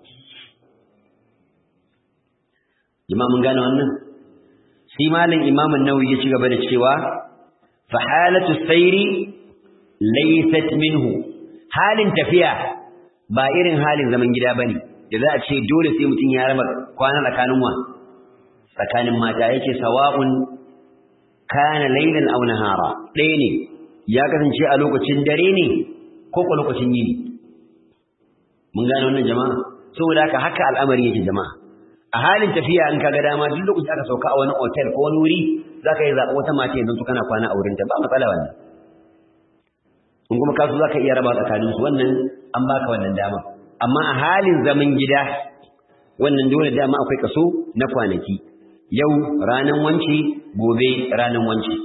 jama'a mun gane wannan shi malam imamun nawawi ya ci gaba da cewa fa halatu sayri laysat minhu halin tafiya ba irin halin zaman gida bane da za a ce dole sai mutum ya raba kwana tsakanin wa tsakanin mata yake sawa'un kana laylan aw nahara ɗaya ne ya kasance a lokacin dare ne ko ko lokacin yini mun gane wannan jama'a saboda haka haka al'amari yake jama'a a halin tafiya in kaga dama duk lokacin aka sauka a wani hotel ko wani wuri zaka yi zaɓa wata mace yanzu to kana kwana a wurin ta ba matsala wannan in kuma kasu zaka iya raba tsakanin su wannan an baka wannan dama amma a halin zaman gida wannan dole dama akwai kaso na kwanaki yau ranan wanci gobe ranan wanci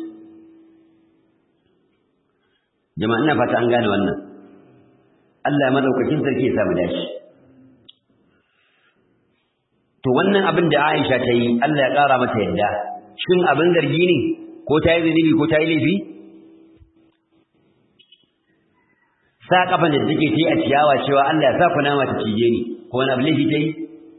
jama'a ina fata an gane wannan Allah madaukakin sarki ya samu dashi to wannan abin da Aisha ta yi Allah ya ƙara mata yadda shin abin zargi ne ko ta yi zunubi ko ta yi laifi sa kafan da take ta yi a ciyawa cewa Allah ya sa ku nama ta cije ni ko wani abu laifi ta yi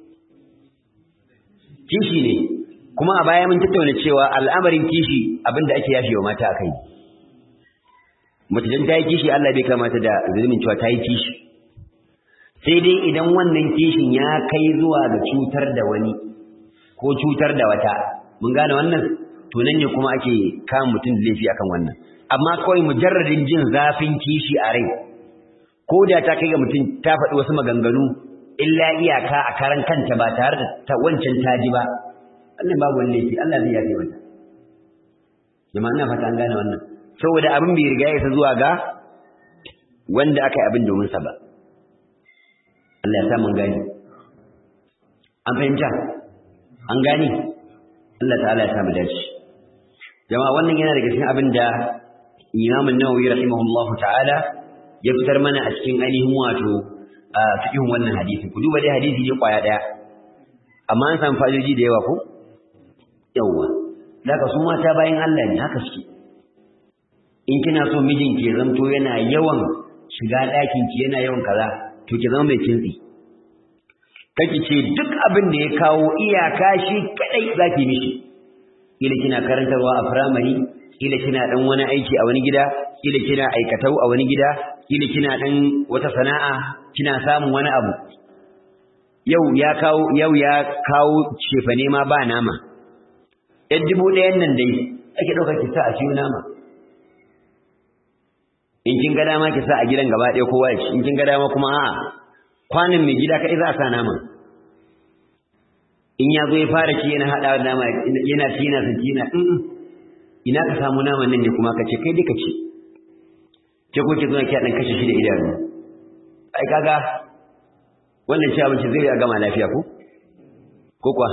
kishi ne kuma a baya mun tattauna cewa al'amarin kishi abin da ake yafe wa mata a kai mace dan ta yi kishi Allah bai kamata da zunubin cewa ta yi kishi sai dai idan wannan kishin ya kai zuwa ga cutar da wani ko cutar da wata mun gane wannan to nan ne kuma ake kama mutum da laifi akan wannan amma kawai mujarradin jin zafin kishi a rai ko da ta kai ga mutum ta faɗi wasu maganganu illa iyaka a karan kanta ba tare da ta wancan ta ji ba Allah babu wani laifi Allah zai yafe mata jama'a ina fata an gane wannan saboda abin bai riga ya isa zuwa ga wanda aka yi abin domin sa ba Allah ya sa mun gani an fahimta an gani Allah ta'ala ya sa mu dace jama'a wannan yana daga cikin abin da Imam an-Nawawi rahimahullahu ta'ala ya fitar mana a cikin ainihin wato a cikin wannan hadisi ku duba dai hadisi ne kwaya daya amma an samu fa'idoji da yawa ko yawa daga su mata bayan Allah ne haka suke in kina so mijinki ya zanto yana yawan shiga ɗakin ki yana yawan kaza to ki zama mai kintsi kake ce duk abin da ya kawo iyaka shi kadai zaki mishi ila kina karantarwa a firamare ila kina dan wani aiki a wani gida ila kina aikatau a wani gida ila kina dan wata sana'a kina samun wani abu yau ya kawo yau ya kawo cefane ma ba nama yan dubu ɗayan nan dai ake ɗaukar ki sa a ciwo nama in kin ga dama ki sa a gidan gaba ɗaya kowa ya ci in kin ga dama kuma a'a kwanan mai gida kai za a sa nama in ya zo ya fara ci yana haɗa da nama yana ci yana sanci yana ina ka samu naman nan ne kuma ka ce kai duka ci ke ko ki zo ki dan kashe shi da idanu ai kaga wannan ci abinci zai ya gama lafiya ko ko kuwa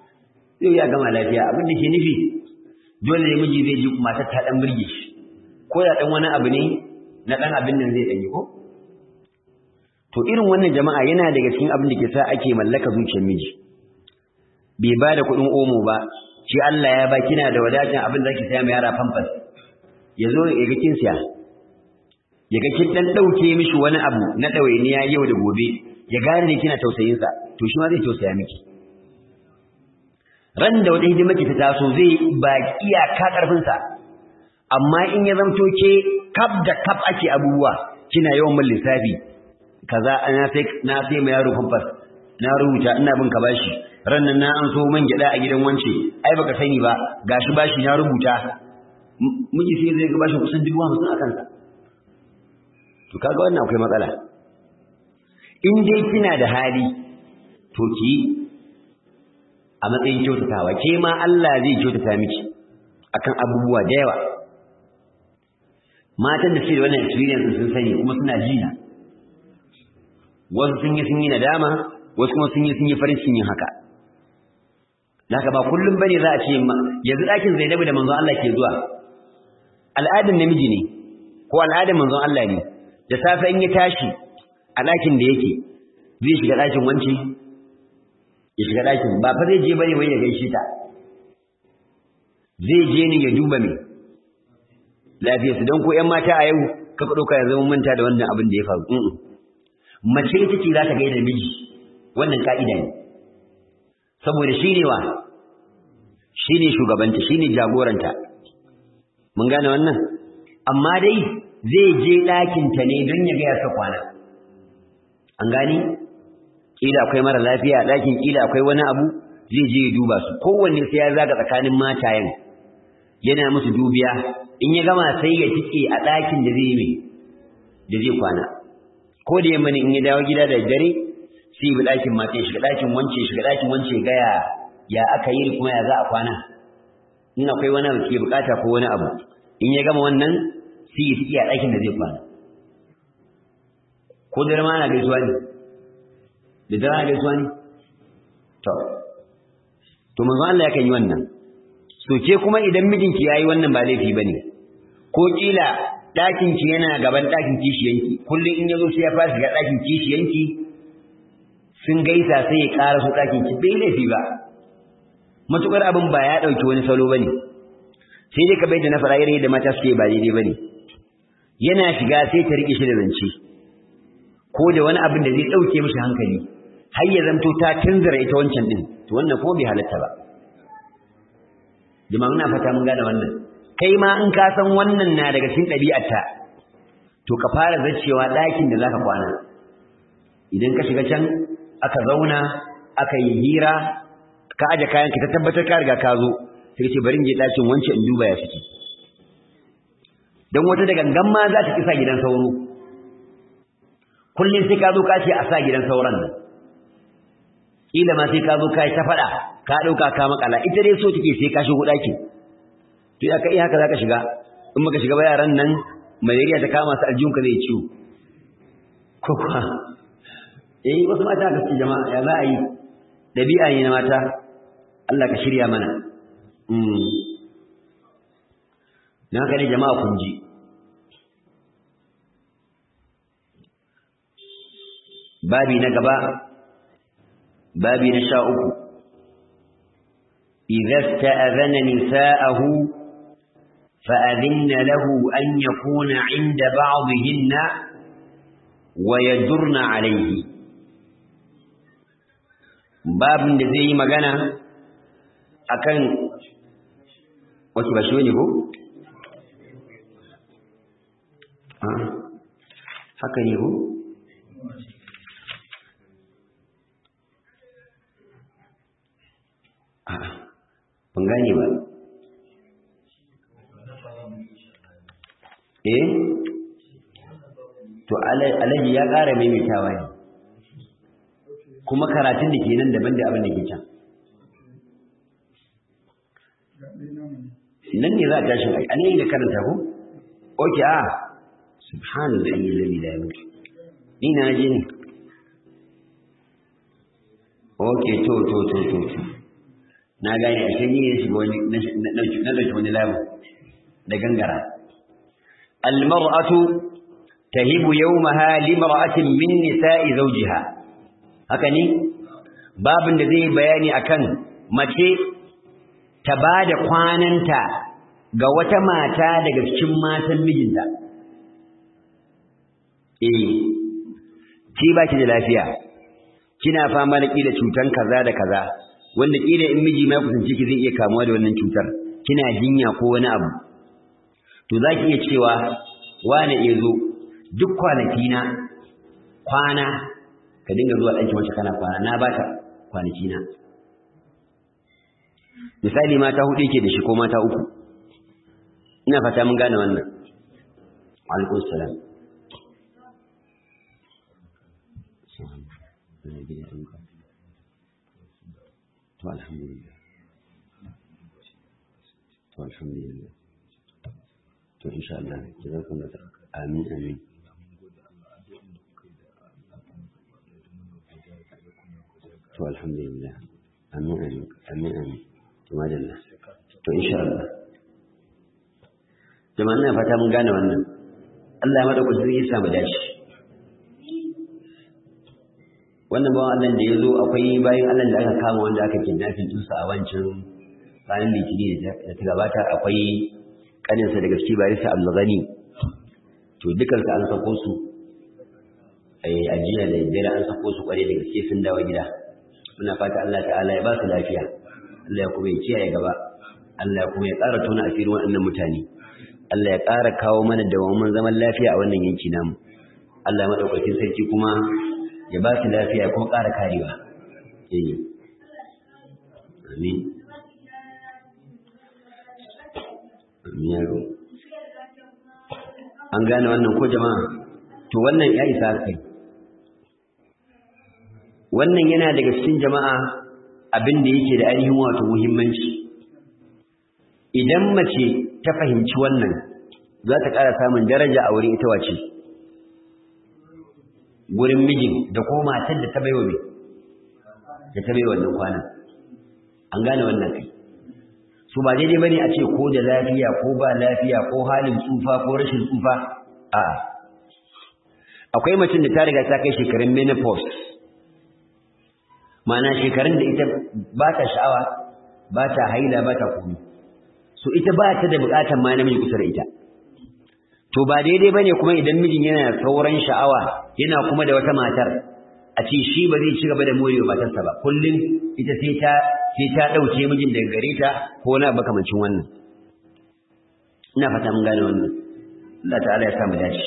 zai ya gama lafiya abin da ke nufi dole ne miji zai ji matar ta dan burge shi ko da dan wani abu ne na dan abin nan zai dan yi ko to irin wannan jama'a yana daga cikin abin da ke sa ake mallaka zuciyar miji bai ba da kuɗin omo ba shi Allah ya ba kina da wadatan abin da zaki saya mai yara pampers ya zo ya ga kin siya ya ga kin dan dauke mishi wani abu na dawainiya yau da gobe ya gane kina tausayin sa to shi ma zai tausaya miki ran da wata hidima ki ta taso zai ba iyaka karfin sa amma in ya zamto ke kaf da kaf ake abubuwa kina yawan mun lissafi kaza na sai na sai mai yaro pampers na rubuta ina bin ka bashi rannan na an so man gyada a gidan wance ai baka sani ba gashi bashi na rubuta miji sai zai ga bashi kusan dubu hamsin a kansa to kaga wannan akwai matsala in dai kina da hali to ki a matsayin kyautatawa ke ma Allah zai kyautata miki akan abubuwa da yawa matan da suke da wannan experience sun sani kuma suna jina wasu sun yi sun yi nadama wasu kuma sun yi sun yi farin cikin haka Naka ba kullum bane za a ce yanzu ɗakin Zainabu da manzon Allah ke zuwa. Al'adun namiji ne ko al'adun manzon Allah ne. Da safe in ya tashi a ɗakin da yake zai shiga ɗakin wance ya shiga ɗakin ba fa zai je bane wai ya gaishe ta. Zai je ne ya duba me lafiyarsu don ko ƴan mata a yau kaka ɗauka ya zama manta da wannan abin da ya faru. Mace ita ce za ta gaida miji wannan ka'ida ne. saboda shi ne wa shi ne shugabanta shi ne jagoranta mun gane wannan amma dai zai je ɗakinta ne don ya gaya sa kwana an gani ƙila akwai mara lafiya a ɗakin ƙila akwai wani abu zai je ya duba su kowanne sai ya zaga tsakanin matayen yana musu dubiya in ya gama sai ya tike a ɗakin da zai mai da zai kwana ko da yamma ne in ya dawo gida da dare sai bi ɗakin mata shiga ɗakin wance shiga ɗakin wance gaya ya aka yi kuma ya za a kwana in akwai wani abu ke bukata ko wani abu in ya gama wannan sai ya tike a ɗakin da zai kwana ko da ma na gaisuwa ne da dare na gaisuwa ne to to manzo Allah yakan yi wannan so ke kuma idan mijinki yayi wannan ba laifi bane ko kila ɗakin ki yana gaban ɗakin kishiyanki kullum in yazo sai ya fara shiga ɗakin kishiyanki sun gaisa sai ya ƙara su ɗakin ki bai laifi ba matukar abin ba ya ɗauki wani salo bane sai dai ka bai da na fara irin da mata suke ba daidai bane yana shiga sai ta riƙe shi da zance ko da wani abin da zai ɗauke mishi hankali har ya zanto ta tunzura ita wancan din to wannan ko bai halatta ba jama'a muna fata mun gane wannan kai ma in ka san wannan na daga cikin ɗabi'arta to ka fara zaccewa ɗakin da zaka kwana idan ka shiga can aka zauna aka yi hira ka aje kayan ka ta tabbatar ka riga ka zo sai ce bari in je ɗakin wance in duba ya fiti don wata da gangan ma za ta kisa gidan sauro kullum sai ka zo ka ce a sa gidan sauran nan kila ma sai ka zo kai ta fada ka dauka ka makala ita dai so take sai ka shigo daki to ya kai haka zaka shiga in baka shiga ba yaran nan malaria ta kama su aljun ka zai ciwo ko kuma eh wasu mata ga jama'a ya za a yi dabi'a ne na mata Allah ka shirya mana mm dan haka ne jama'a kun ji babi na gaba babi na sha uku idza sta'adhana nisa'ahu fa'adhinna lahu an yakuna 'inda ba'dihinna wa yadurna 'alayhi babin da zai yi magana akan wasu ba shi ne ko haka ne ko ban gane ba eh to alaji ya ƙara maimaitawa ne kuma karatun da ke nan daban da abin da ke can nan ne za a tashi a ne da karanta ko oke a subhanallah alladhi la yamut ni na je ne oke to to to to to na gane a shi ne shiga wani na dauki wani labu da gangara almar'atu tahibu yawmaha limra'atin min nisa'i zawjiha haka ne babin da zai bayani akan mace ta bada kwananta ga wata mata daga cikin matan mijinta eh ki ba ki da lafiya kina fama da kila cutan kaza da kaza wanda kila in miji mai kusanci ki zai iya kamuwa da wannan cutar kina jinya ko wani abu to zaki iya cewa wane ya zo duk kwanaki na kwana ka dinga zuwa ɗanki wacce kana kwana na baka kwanaki na misali mata hudu yake da shi ko mata uku ina fata mun gane wannan alaikum salam to alhamdulillah to alhamdulillah to insha Allah jazakum Allah amin amin to alhamdulillah amin amin amin amin to madalla to insha Allah jama'a ina fata mun gane wannan Allah ya madaukakin zai samu dace wannan bawan Allah da ya zo akwai bayan Allah da aka kama wanda aka kidnapping ɗinsa a wancan ranar litini da ta gabata akwai kaninsa daga ciki barisa Abdulghani to dukansu an sako su a jiya da dare an sako su kware da gaske sun dawo gida muna fata Allah ta'ala ya ba su lafiya Allah ya kuma ya kiyaye gaba Allah ya kuma ya ƙara tona asirin waɗannan mutane Allah ya ƙara kawo mana dawamin zaman lafiya a wannan yanki namu Allah ya madaukakin sarki kuma ya ba su lafiya ya kuma ƙara karewa eh amin amin yaro an gane wannan ko jama'a to wannan ya isa kai wannan yana daga cikin jama'a abin da yake da ainihin wato muhimmanci idan mace ta fahimci wannan za ta ƙara samun daraja a wurin ita wace gurin mijin da ko matar da ta baiwa mai da ta baiwa wannan kwanan an gane wannan kai su ba daidai bane a ce ko da lafiya ko ba lafiya ko halin tsufa ko rashin tsufa a akwai macin da ta riga ta kai shekarun menopause ma'ana shekarun da ita ba ta sha'awa ba ta haila ba ta komi so ita ba ta da bukatar ma namiji kusa da ita to ba daidai bane kuma idan mijin yana sauran sha'awa yana kuma da wata matar a ce shi ba zai ci gaba da morewa matarsa ba kullum ita sai ta sai ta dauke mijin daga gare ta ko na makamancin wannan ina fata mun gane wannan Allah ta'ala ya sa mu dace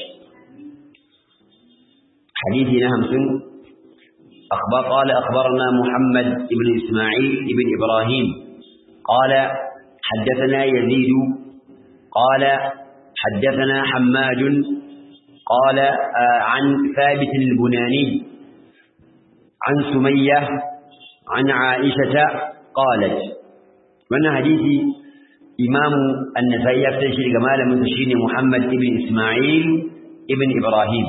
hadisi na 50 أخبر قال أخبرنا محمد بن إسماعيل بن إبراهيم قال حدثنا يزيد قال حدثنا حماد قال عن ثابت البناني عن سمية عن عائشة قالت وانا حديثي إمام النسائي يفتشي جمال متشين محمد بن إسماعيل ابن إبراهيم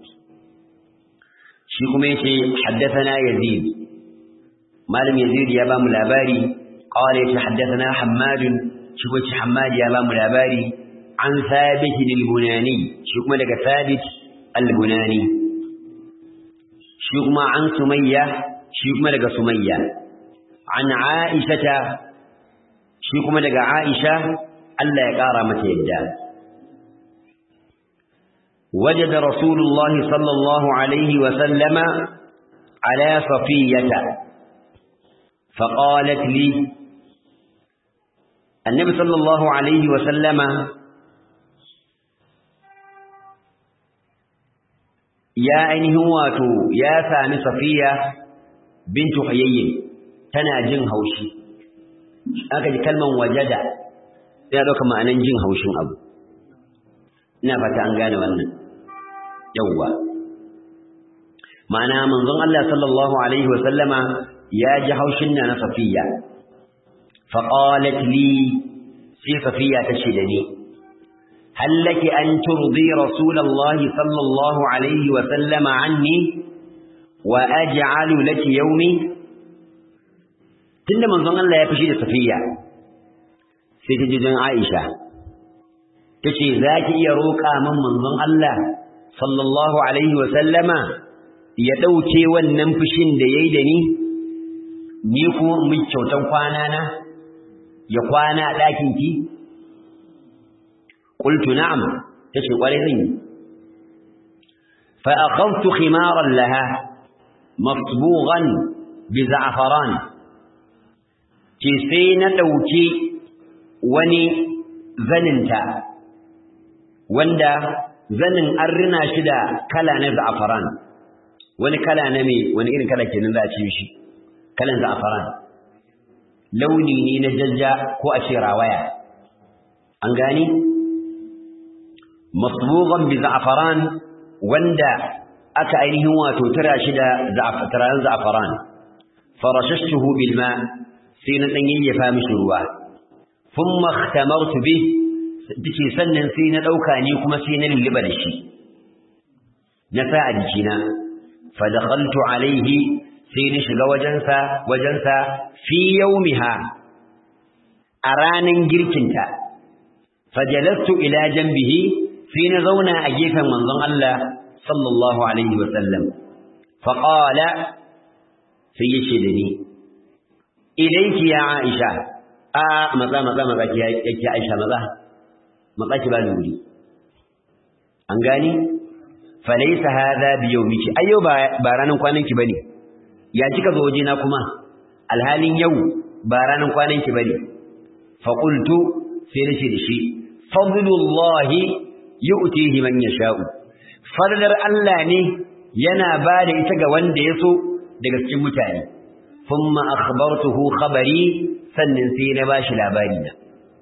شيكم يشي حدثنا يزيد مالم يزيد يا بام الأباري قال يشي حدثنا حماد شيكم حماد يا بام الأباري عن ثابت البناني شيكم لك ثابت البناني شيكم عن سمية شيكم لك سمية عن عائشة شيكم لك عائشة ألا يقار متى يدان وجد رسول الله صلى الله عليه وسلم على صفية فقالت لي النبي صلى الله عليه وسلم يا أينه واتو يا ثاني صفية بنت حيي تنا جن هوشي أكد كلمة وجد يا دوك معنى جن هوشين أبو ina fata an gane wannan yawwa ma'ana manzon Allah sallallahu alaihi wa sallama ya ji haushin na Safiya fa qalat li sai Safiya ta ce da ni hal laki an turdi rasulullah sallallahu alaihi wa sallama anni wa aj'alu laki yawmi tunda manzon Allah ya fishi da Safiya sai ta ji don Aisha tace zaki iya roƙa min manzon Allah sallallahu alaihi wa sallama ya dauke wannan fushin da yayi da ni ni kuma mu kyautan kwana na ya kwana a ɗakin ki qultu na'am tace kware zan yi fa akhadtu khimaran laha masbughan bi za'faran ce sai na dauki wani zaninta wanda zanin an rina shi da kala na za'faran wani kala na me wani irin kala kenan za a ce shi kalan za'faran launi ne na jajja ko a ce rawaya an gani masbughan bi za'faran wanda aka ainihin wato tara shi da za'faran za'faran farashashtuhu bil ma sai na dan yayyafa mishi ruwa thumma ikhtamartu bi dace sannan sai na dauka ni kuma sai na lulluba da shi na sa a jikina fa dakhaltu alaihi sai na shiga wajensa wajensa fi yaumiha a ranan girkinta fajalastu ila janbihi sai na zauna a gefen manzon Allah sallallahu alaihi wa sallam fa qala sai yace da ni ilayki ya Aisha a maza maza maza ki yake Aisha maza maza ki ba ni wuri an gani falaysa hadha bi yawmiki ayyo ba ranan kwanan ki bane ya kika zo wajena kuma alhalin yau ba ranan kwanan ki bane fa qultu sai nace da shi fadlullahi yu'tihi man yasha'u fadlar Allah ne yana bada ita ga wanda ya so daga cikin mutane thumma akhbartuhu khabari sannan sai na bashi labari na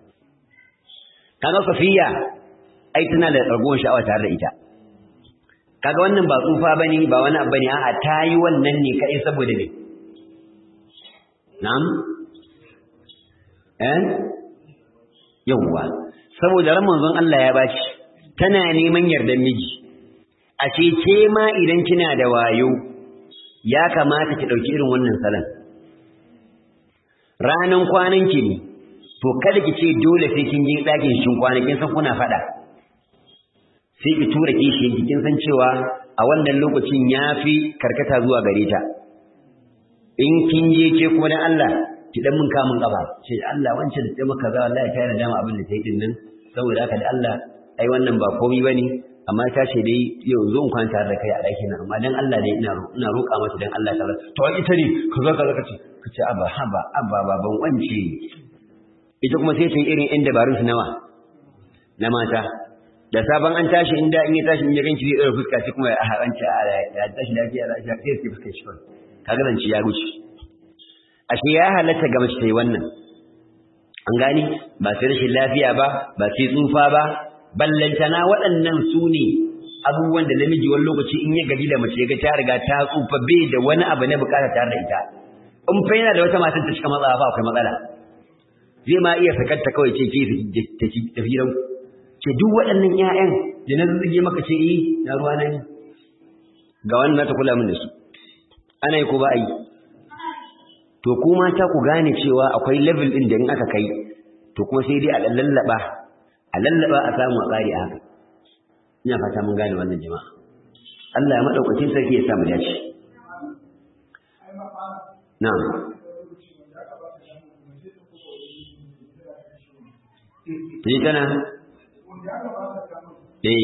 kaga safiya ai tana da ragowar sha'awa tare da ita kaga wannan ba tsufa bane ba wani abu bane a'a tayi wannan ne kai saboda me na'am eh yawwa saboda ran manzon Allah ya bashi tana neman yardan miji a ce ke ma idan kina da wayo ya kamata ki dauki irin wannan salon ranan kwanan ki ne to kada ki ce dole sai kin je dakin shin kwanakin san kuna fada sai ki tura kishiyan ki kin san cewa a wannan lokacin yafi karkata zuwa gare ta in kin je ke kuma dan Allah ki dan mun kamun kafa ce Allah wancan da maka za wallahi ta yana dama abin da take din nan saboda haka da Allah ai wannan ba komai bane amma ta ce dai yau zo in kwanta da kai a ɗakin nan amma dan Allah dai ina ina roƙa mata dan Allah ta to ita ne kaza kaza kace kace aba haba abba baban wance ita kuma sai ta yi irin inda barun su nawa na mata da sabon an tashi inda in ya tashi in ya ganci zai ɗora fuska sai kuma a haranci a ya tashi lafiya lafiya sai sai fuskar shi kawai kaga zance ya wuce ashe ya halatta ga mace ta yi wannan an gani ba sai rashin lafiya ba ba sai tsufa ba ballantana waɗannan su ne abubuwan da namiji wani lokaci in ya gaji da mace ga ta riga ta tsufa bai da wani abu na bukata tare da ita in fa yana da wata matan ta cika matsala ba akwai matsala zai ma iya sakarta kawai ce ke tafi gidan ce duk waɗannan ƴaƴan da na zuge maka ce yi na ruwa na ni ga wannan ta kula min da su ana yi ko ba a yi to ku mata ku gane cewa akwai level ɗin da in aka kai to kuma sai dai a lallaba a lallaba a samu a tsari a haka ina fata mun gane wannan jama'a Allah ya madaukakin sarki ya samu dace na'am Ni tana eh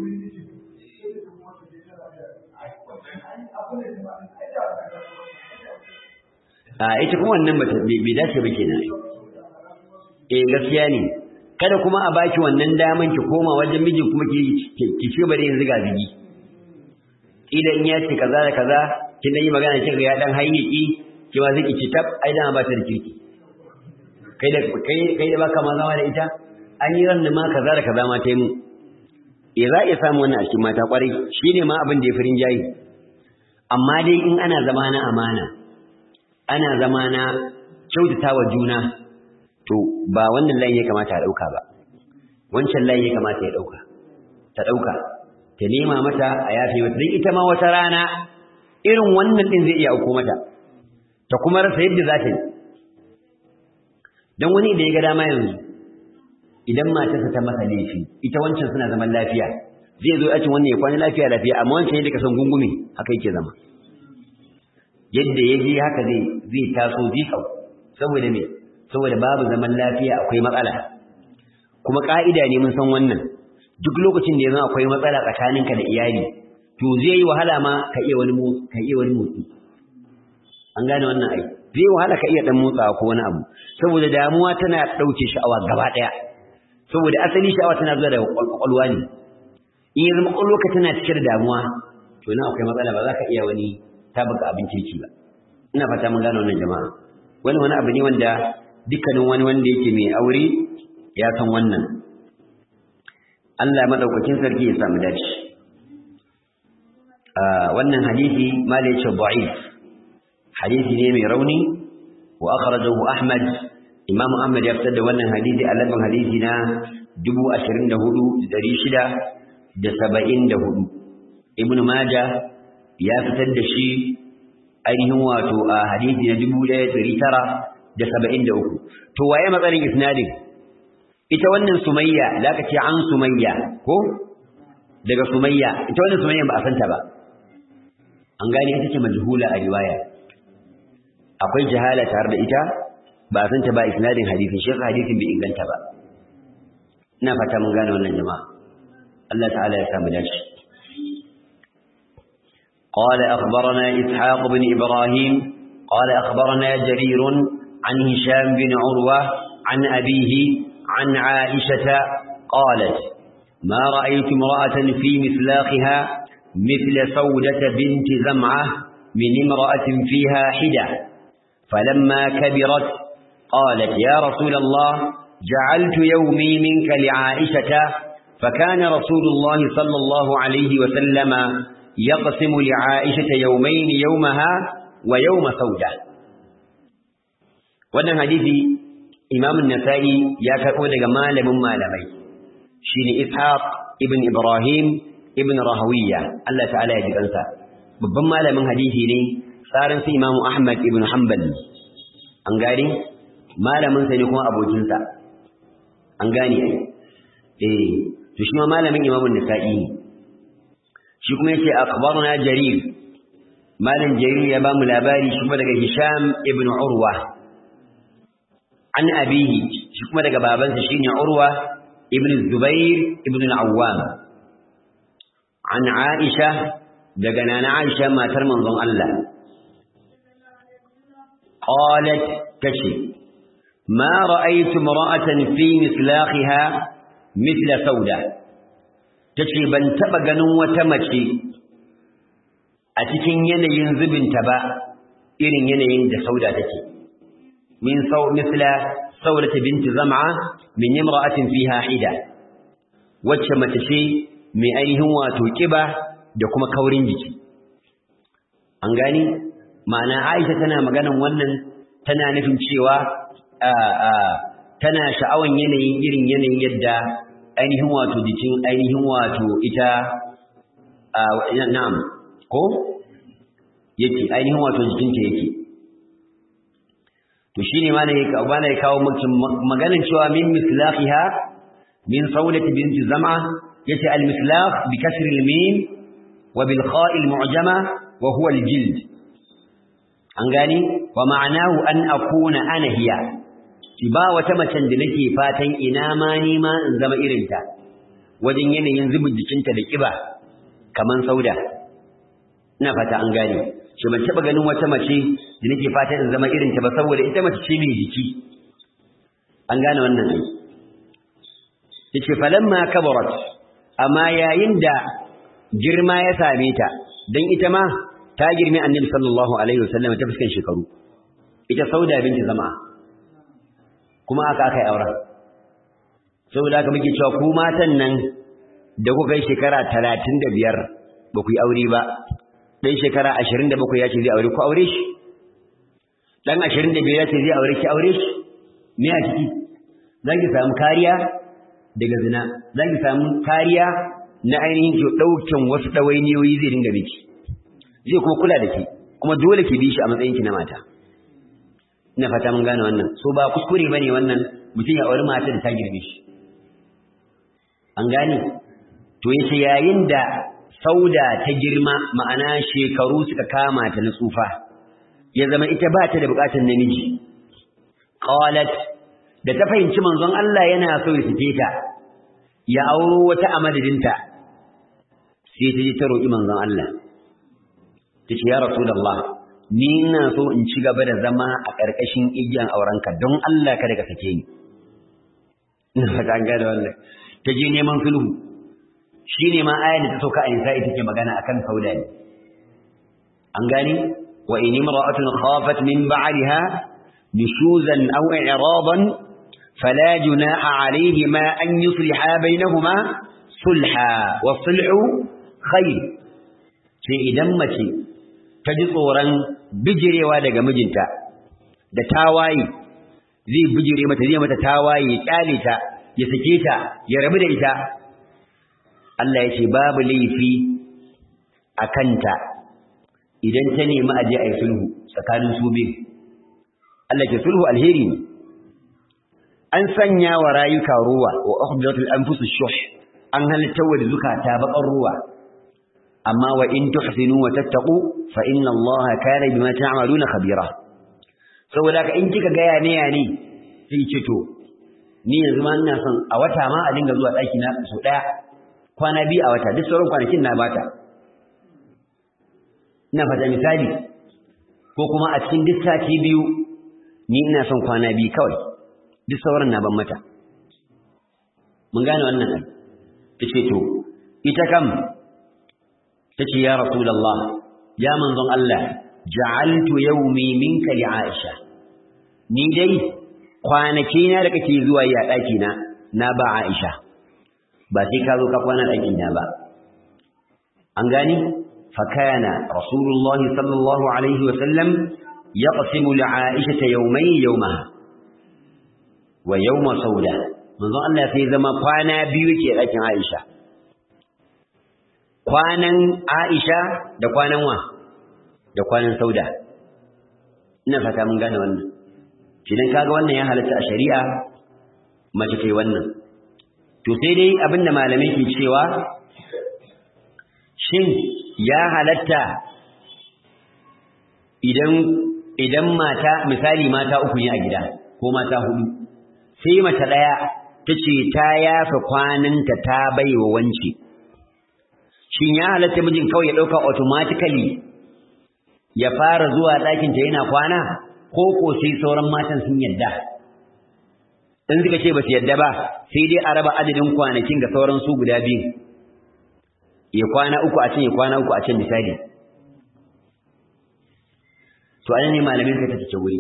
a ita kuma wannan bata bai dace ba kenan eh gaskiya ne kada kuma a baki wannan daman ki koma wajen mijin kuma ki ki ci bare yanzu ga bigi idan in ya ce kaza da kaza kin dan yi magana kin ga ya dan hayyaki ki ma zaki ci tab ai dan ba ta da kirki kai da kai kai da baka ma zama da ita an yi ran ma kaza da kaza ma tai mu eh za iya samu wannan a cikin mata kwarai shine ma abin da ya firin jayi amma dai in ana zama na amana ana zama na kyautatawa juna to ba wannan layin ya kamata a ɗauka ba wancan layin ya kamata ya ɗauka ta ɗauka ta nema mata a yafe mata don ita ma wata rana irin wannan ɗin zai iya auko mata ta kuma rasa yadda za ta yi don wani da ya ga dama yanzu idan matarsa ta masa laifi ita wancan suna zaman lafiya zai zo yacin wannan ya kwana lafiya lafiya amma wancan yadda ka san gungume haka yake zama yadda ya je haka zai zai taso jikau saboda me saboda babu zaman lafiya akwai matsala kuma ka'ida ne mun san wannan duk lokacin da ya zama akwai matsala tsakaninka da iyali to zai yi wahala ma ka iya wani ka iya wani motsi an gane wannan ai zai wahala ka iya dan motsawa ko wani abu saboda damuwa tana dauke sha'awa gaba daya saboda asali sha'awa tana zuwa daga kwakwalwa ne in ya zama kwakwalwa tana cike da damuwa to nan akwai matsala ba za ka iya wani tabbaka abin kirki ba ina fata mun gane wannan jama'a wani wani abu ne wanda dukkanin wani wanda yake mai aure ya san wannan Allah madaukakin sarki ya samu dace wannan hadisi mala yace da'if hadisi ne mai rauni wa akhrajahu Ahmad Imam Ahmad ya fitar da wannan hadisi a lafin hadisi na 24674 Ibn Majah ya fitar da shi ainihin wato a hadisi na 1973 to waye matsarin isnadin ita wannan Sumayya zaka ce an Sumayya ko daga Sumayya ita wannan Sumayya ba a santa ba an gane ita ce majhula a riwaya akwai jahala tare da ita ba a santa ba isnadin hadisin shi hadisin bai inganta ba ina fata mun gane wannan jama'a Allah ta'ala ya samu dace قال أخبرنا إسحاق بن إبراهيم قال أخبرنا جرير عن هشام بن عروة عن أبيه عن عائشة قالت ما رأيت امرأة في مثلاقها مثل سودة بنت زمعة من امرأة فيها حدة فلما كبرت قالت يا رسول الله جعلت يومي منك لعائشة فكان رسول الله صلى الله عليه وسلم يقسم لعائشة يومين يومها ويوم سودة wannan hadisi Imam an-Nasa'i ya karbo daga malamin malamai shine Ishaq ibn Ibrahim ibn Rahawiya Allah ta'ala ya ji kansa babban malamin hadisi ne tsarin su Imam Ahmad ibn Hanbal an gane malamin sa ne kuma abokin sa an gane eh to shi ma malamin Imam an-Nasa'i ne shi kuma yace akhbaruna Jarir malam Jarir ya ba mu labari shi kuma daga Hisham ibn Urwa an abihi shi kuma daga babansa shine Urwa ibn Zubair ibn al-Awwam an Aisha daga nana Aisha matar manzon Allah qalat tashi ma ra'aytu imra'atan fi mislaqiha mithla sauda tace ban taba ganin wata mace a cikin yanayin zubinta ba irin yanayin da sauda take min sau misla saudata binti zam'a min imra'atin fiha hida wacce mace ce mai ainihin wato kiba da kuma kaurin jiki an gani ma'ana Aisha tana maganan wannan tana nufin cewa tana sha'awan yanayin irin yanayin yadda ainihin wato jikin ainihin wato ita na'am ko yake ainihin wato jikinta yake to shine ma ne bana ya kawo maganin cewa min mislaqiha min saudati binti zam'a yace al mislaq bi kasr al mim wa bil kha' al mu'jama wa huwa al jild an gani wa ma'anahu an akuna ana hiya ki ba wata macen da nake fatan ina ma ni ma in zama irinta wajen yanayin zubin jikinta da kiba kaman sauda ina fata an gane shi ban taba ganin wata mace da nake fata in zama irin ta ba saboda ita mace ce mai jiki an gane wannan ne yace falamma kabarat amma yayin da girma ya same ta dan ita ma ta girme annabi sallallahu alaihi wasallam ta fuskan shekaru ita sauda binti zama kuma aka aka yi auren saboda haka muke cewa ku matan nan da kuka yi shekara 35 ba ku yi aure ba dan shekara 27 ya ce zai aure ku aure shi dan 25 ya ce zai aure ki aure shi me a ciki zan ki samu kariya daga zina zan ki samu kariya na ainihin ki daukin wasu dawainiyoyi zai dinga miki zai kuma kula da ki kuma dole ki bi shi a matsayin ki na mata ina fata mun gane wannan so ba kuskure bane wannan mutum ya aure mata da ta girme shi an gane to yace yayin da sauda ta girma ma'ana shekaru suka kama ta na tsufa ya zama ita ba ta da bukatar namiji qalat da ta fahimci manzon Allah yana so ya sike ta ya auro wata a madadinta sai ta ji ta roƙi manzon Allah ta ce ya rasulullah ni ina so in ci gaba da zama a ƙarƙashin igiyan aurenka don Allah kada ka sake ni ina fata an gane wannan ta je neman sulhu shine ma ayar da ta sauka a nisa ita ke magana akan sauda ne an gane wa in imra'atun khafat min ba'liha nushuzan aw i'radan fala junaha alayhima an yusliha bainahuma sulha wa sulhu khair sai idan mace ta ji tsoron bijirewa daga mijinta da tawaye zai bijire mata zai mata tawaye ya kyale ta ya sake ta ya rabu da ita Allah ya ce babu laifi a kanta idan ta nemi aje a yi sulhu tsakanin su biyu Allah ke sulhu alheri ne an sanya wa rayuka ruwa wa ukhdatul anfusush shuh an halitta wa zukata baƙar ruwa amma wa in tuhsinu wa tattaqu fa inna Allah kana bima ta'maluna khabira saboda ka in kika ga yane yane sai ce to ni yanzu ma ina son a wata ma a dinga zuwa daki na so daya kwana biyu a wata duk sauran kwanakin na bata ina fata misali ko kuma a cikin duk sati biyu ni ina son kwana biyu kawai duk sauran na ban mata mun gane wannan ai tace to ita kam tace ya rasulullah ya manzon Allah ja'altu yawmi minka li Aisha ni dai kwanaki na da kake zuwa yi a daki na na ba Aisha ba sai ka zo ka kwana daki na ba an gani fa kana rasulullah sallallahu alaihi wa sallam yaqsimu li Aisha yawmay yawmaha wa yawma sauda manzon Allah sai zama kwana biyu yake dakin Aisha kwanan Aisha da kwanan wa da kwanan Sauda ina fata mun gane wannan idan kaga wannan ya halatta a shari'a mace kai wannan to sai dai abinda malamai ke cewa shin ya halatta idan idan mata misali mata uku ne a gida ko mata hudu sai mace daya tace ta yafa kwananta ta baiwa wanci shin ya halatta mijin kawai ya dauka automatically ya fara zuwa ɗakin ta yana kwana ko ko sai sauran matan sun yadda in suka ce ba su yadda ba sai dai a raba adadin kwanakin ga sauran su guda biyu ya kwana uku a can ya kwana uku a can misali to anan ne malamin ka take wuri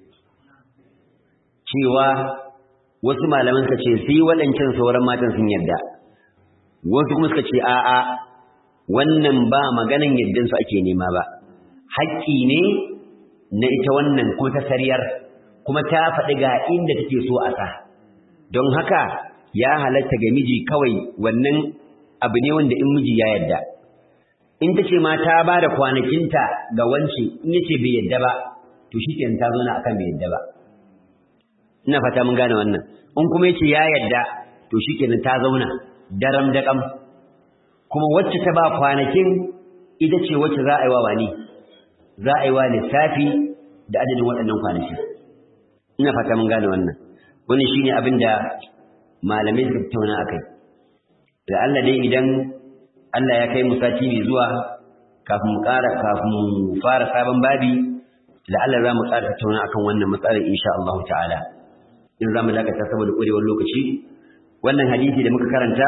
cewa wasu malaman suka ce sai waɗancan sauran matan sun yadda wasu kuma suka ce a'a wannan ba maganan yaddan su ake nema ba haƙƙi ne na ita wannan ko ta sariyar kuma ta faɗi ga inda take so a sa don haka ya halatta ga miji kawai wannan abu ne wanda in miji ya yadda in ta ce ma ta ba da kwanakinta ga wance in yace bai yadda ba to shi ke ta zauna akan bai yadda ba ina fata mun gane wannan in kuma yace ya yadda to shi ke ta zauna daram daƙam kuma wacce ta ba kwanakin ita ce wacce za a yi wa wani za a yi wa lissafi da adadin waɗannan kwanaki ina fata mun gane wannan wani shine abin da malamai suka tattauna akai da Allah dai idan Allah ya kai mu sati mai zuwa kafin mu ƙara kafin mu fara sabon babi da Allah za mu ƙara tattauna akan wannan matsalar insha Allah ta'ala in za mu dakata saboda ƙurewar lokaci wannan hadisi da muka karanta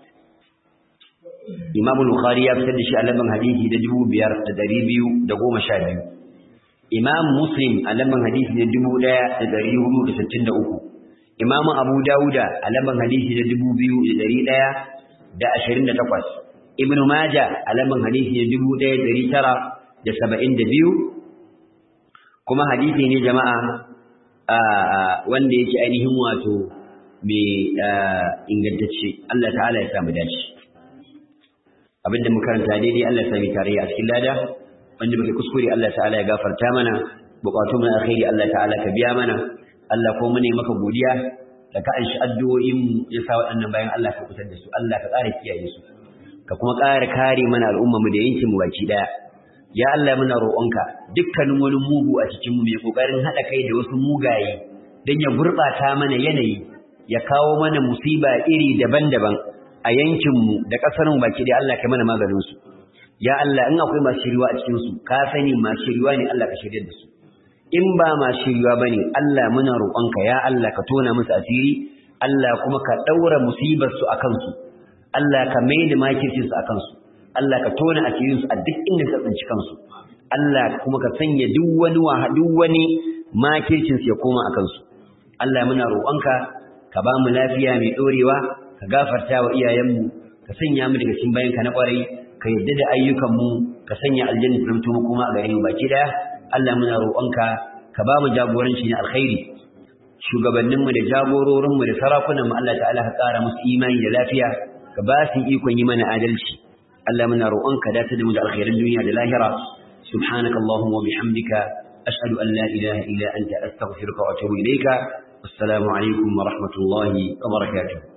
Imam Bukhari ya fitar da shi a lamban hadisi da dubu biyar da dari biyu da goma sha biyu. Imam Muslim a lamban hadisi da dubu ɗaya da dari hudu da sittin da uku. Imam Abu Dawuda a lamban hadisi da dubu biyu da dari ɗaya da ashirin da takwas. Ibn Majah a lamban hadisi da dubu ɗaya da dari tara da saba'in da biyu. Kuma hadisi ne jama'a wanda yake ainihin wato mai ingantacce. Allah ta'ala ya samu dace. abinda muka karanta daidai Allah ya sami tarayya a cikin lada wanda muke kuskure Allah ta'ala ya gafarta mana bukatu mu alkhairi Allah ta'ala ka biya mana Allah ko mune maka godiya da ka anshi addu'o'in mu ya sa waɗannan bayan Allah ka kutar da su Allah ka ƙara kiyaye su ka kuma ƙara kare mana al'umma mu da yankin mu baki daya ya Allah muna roƙonka dukkanin wani mugu a cikin mu mai kokarin hada kai da wasu mugaye dan ya gurbata mana yanayi ya kawo mana musiba iri daban-daban a yankin mu da ƙasar mu baki daya Allah ka mana maganin su ya Allah in akwai masu shiriwa a cikin su ka sani masu shiriwa ne Allah ka shirye da su in ba masu shiriwa bane Allah muna roƙonka ya Allah ka tona musu asiri Allah kuma ka daura musibar su akan su Allah ka maida makircin su akan su Allah ka tona asirin su a duk inda suka tsinci kansu Allah kuma ka sanya duk wani wa duk wani makircin su ya koma akan su Allah muna roƙonka ka ba mu lafiya mai dorewa ka gafarta wa iyayenmu ka sanya mu daga cikin bayanka na kwarai ka yadda da ayyukan mu ka sanya aljanna ta mutu mu kuma a gare mu baki daya Allah muna roƙonka ka ba mu jagoranci na alkhairi shugabannin mu da jagororin mu da sarakunan mu Allah ta'ala ka ƙara musu imani da lafiya ka ba su ikon yi mana adalci Allah muna roƙonka da ta da mu da alkhairan duniya da lahira subhanaka allahumma wa bihamdika ashhadu an la ilaha illa anta astaghfiruka wa atubu ilayka assalamu alaikum wa rahmatullahi wa barakatuh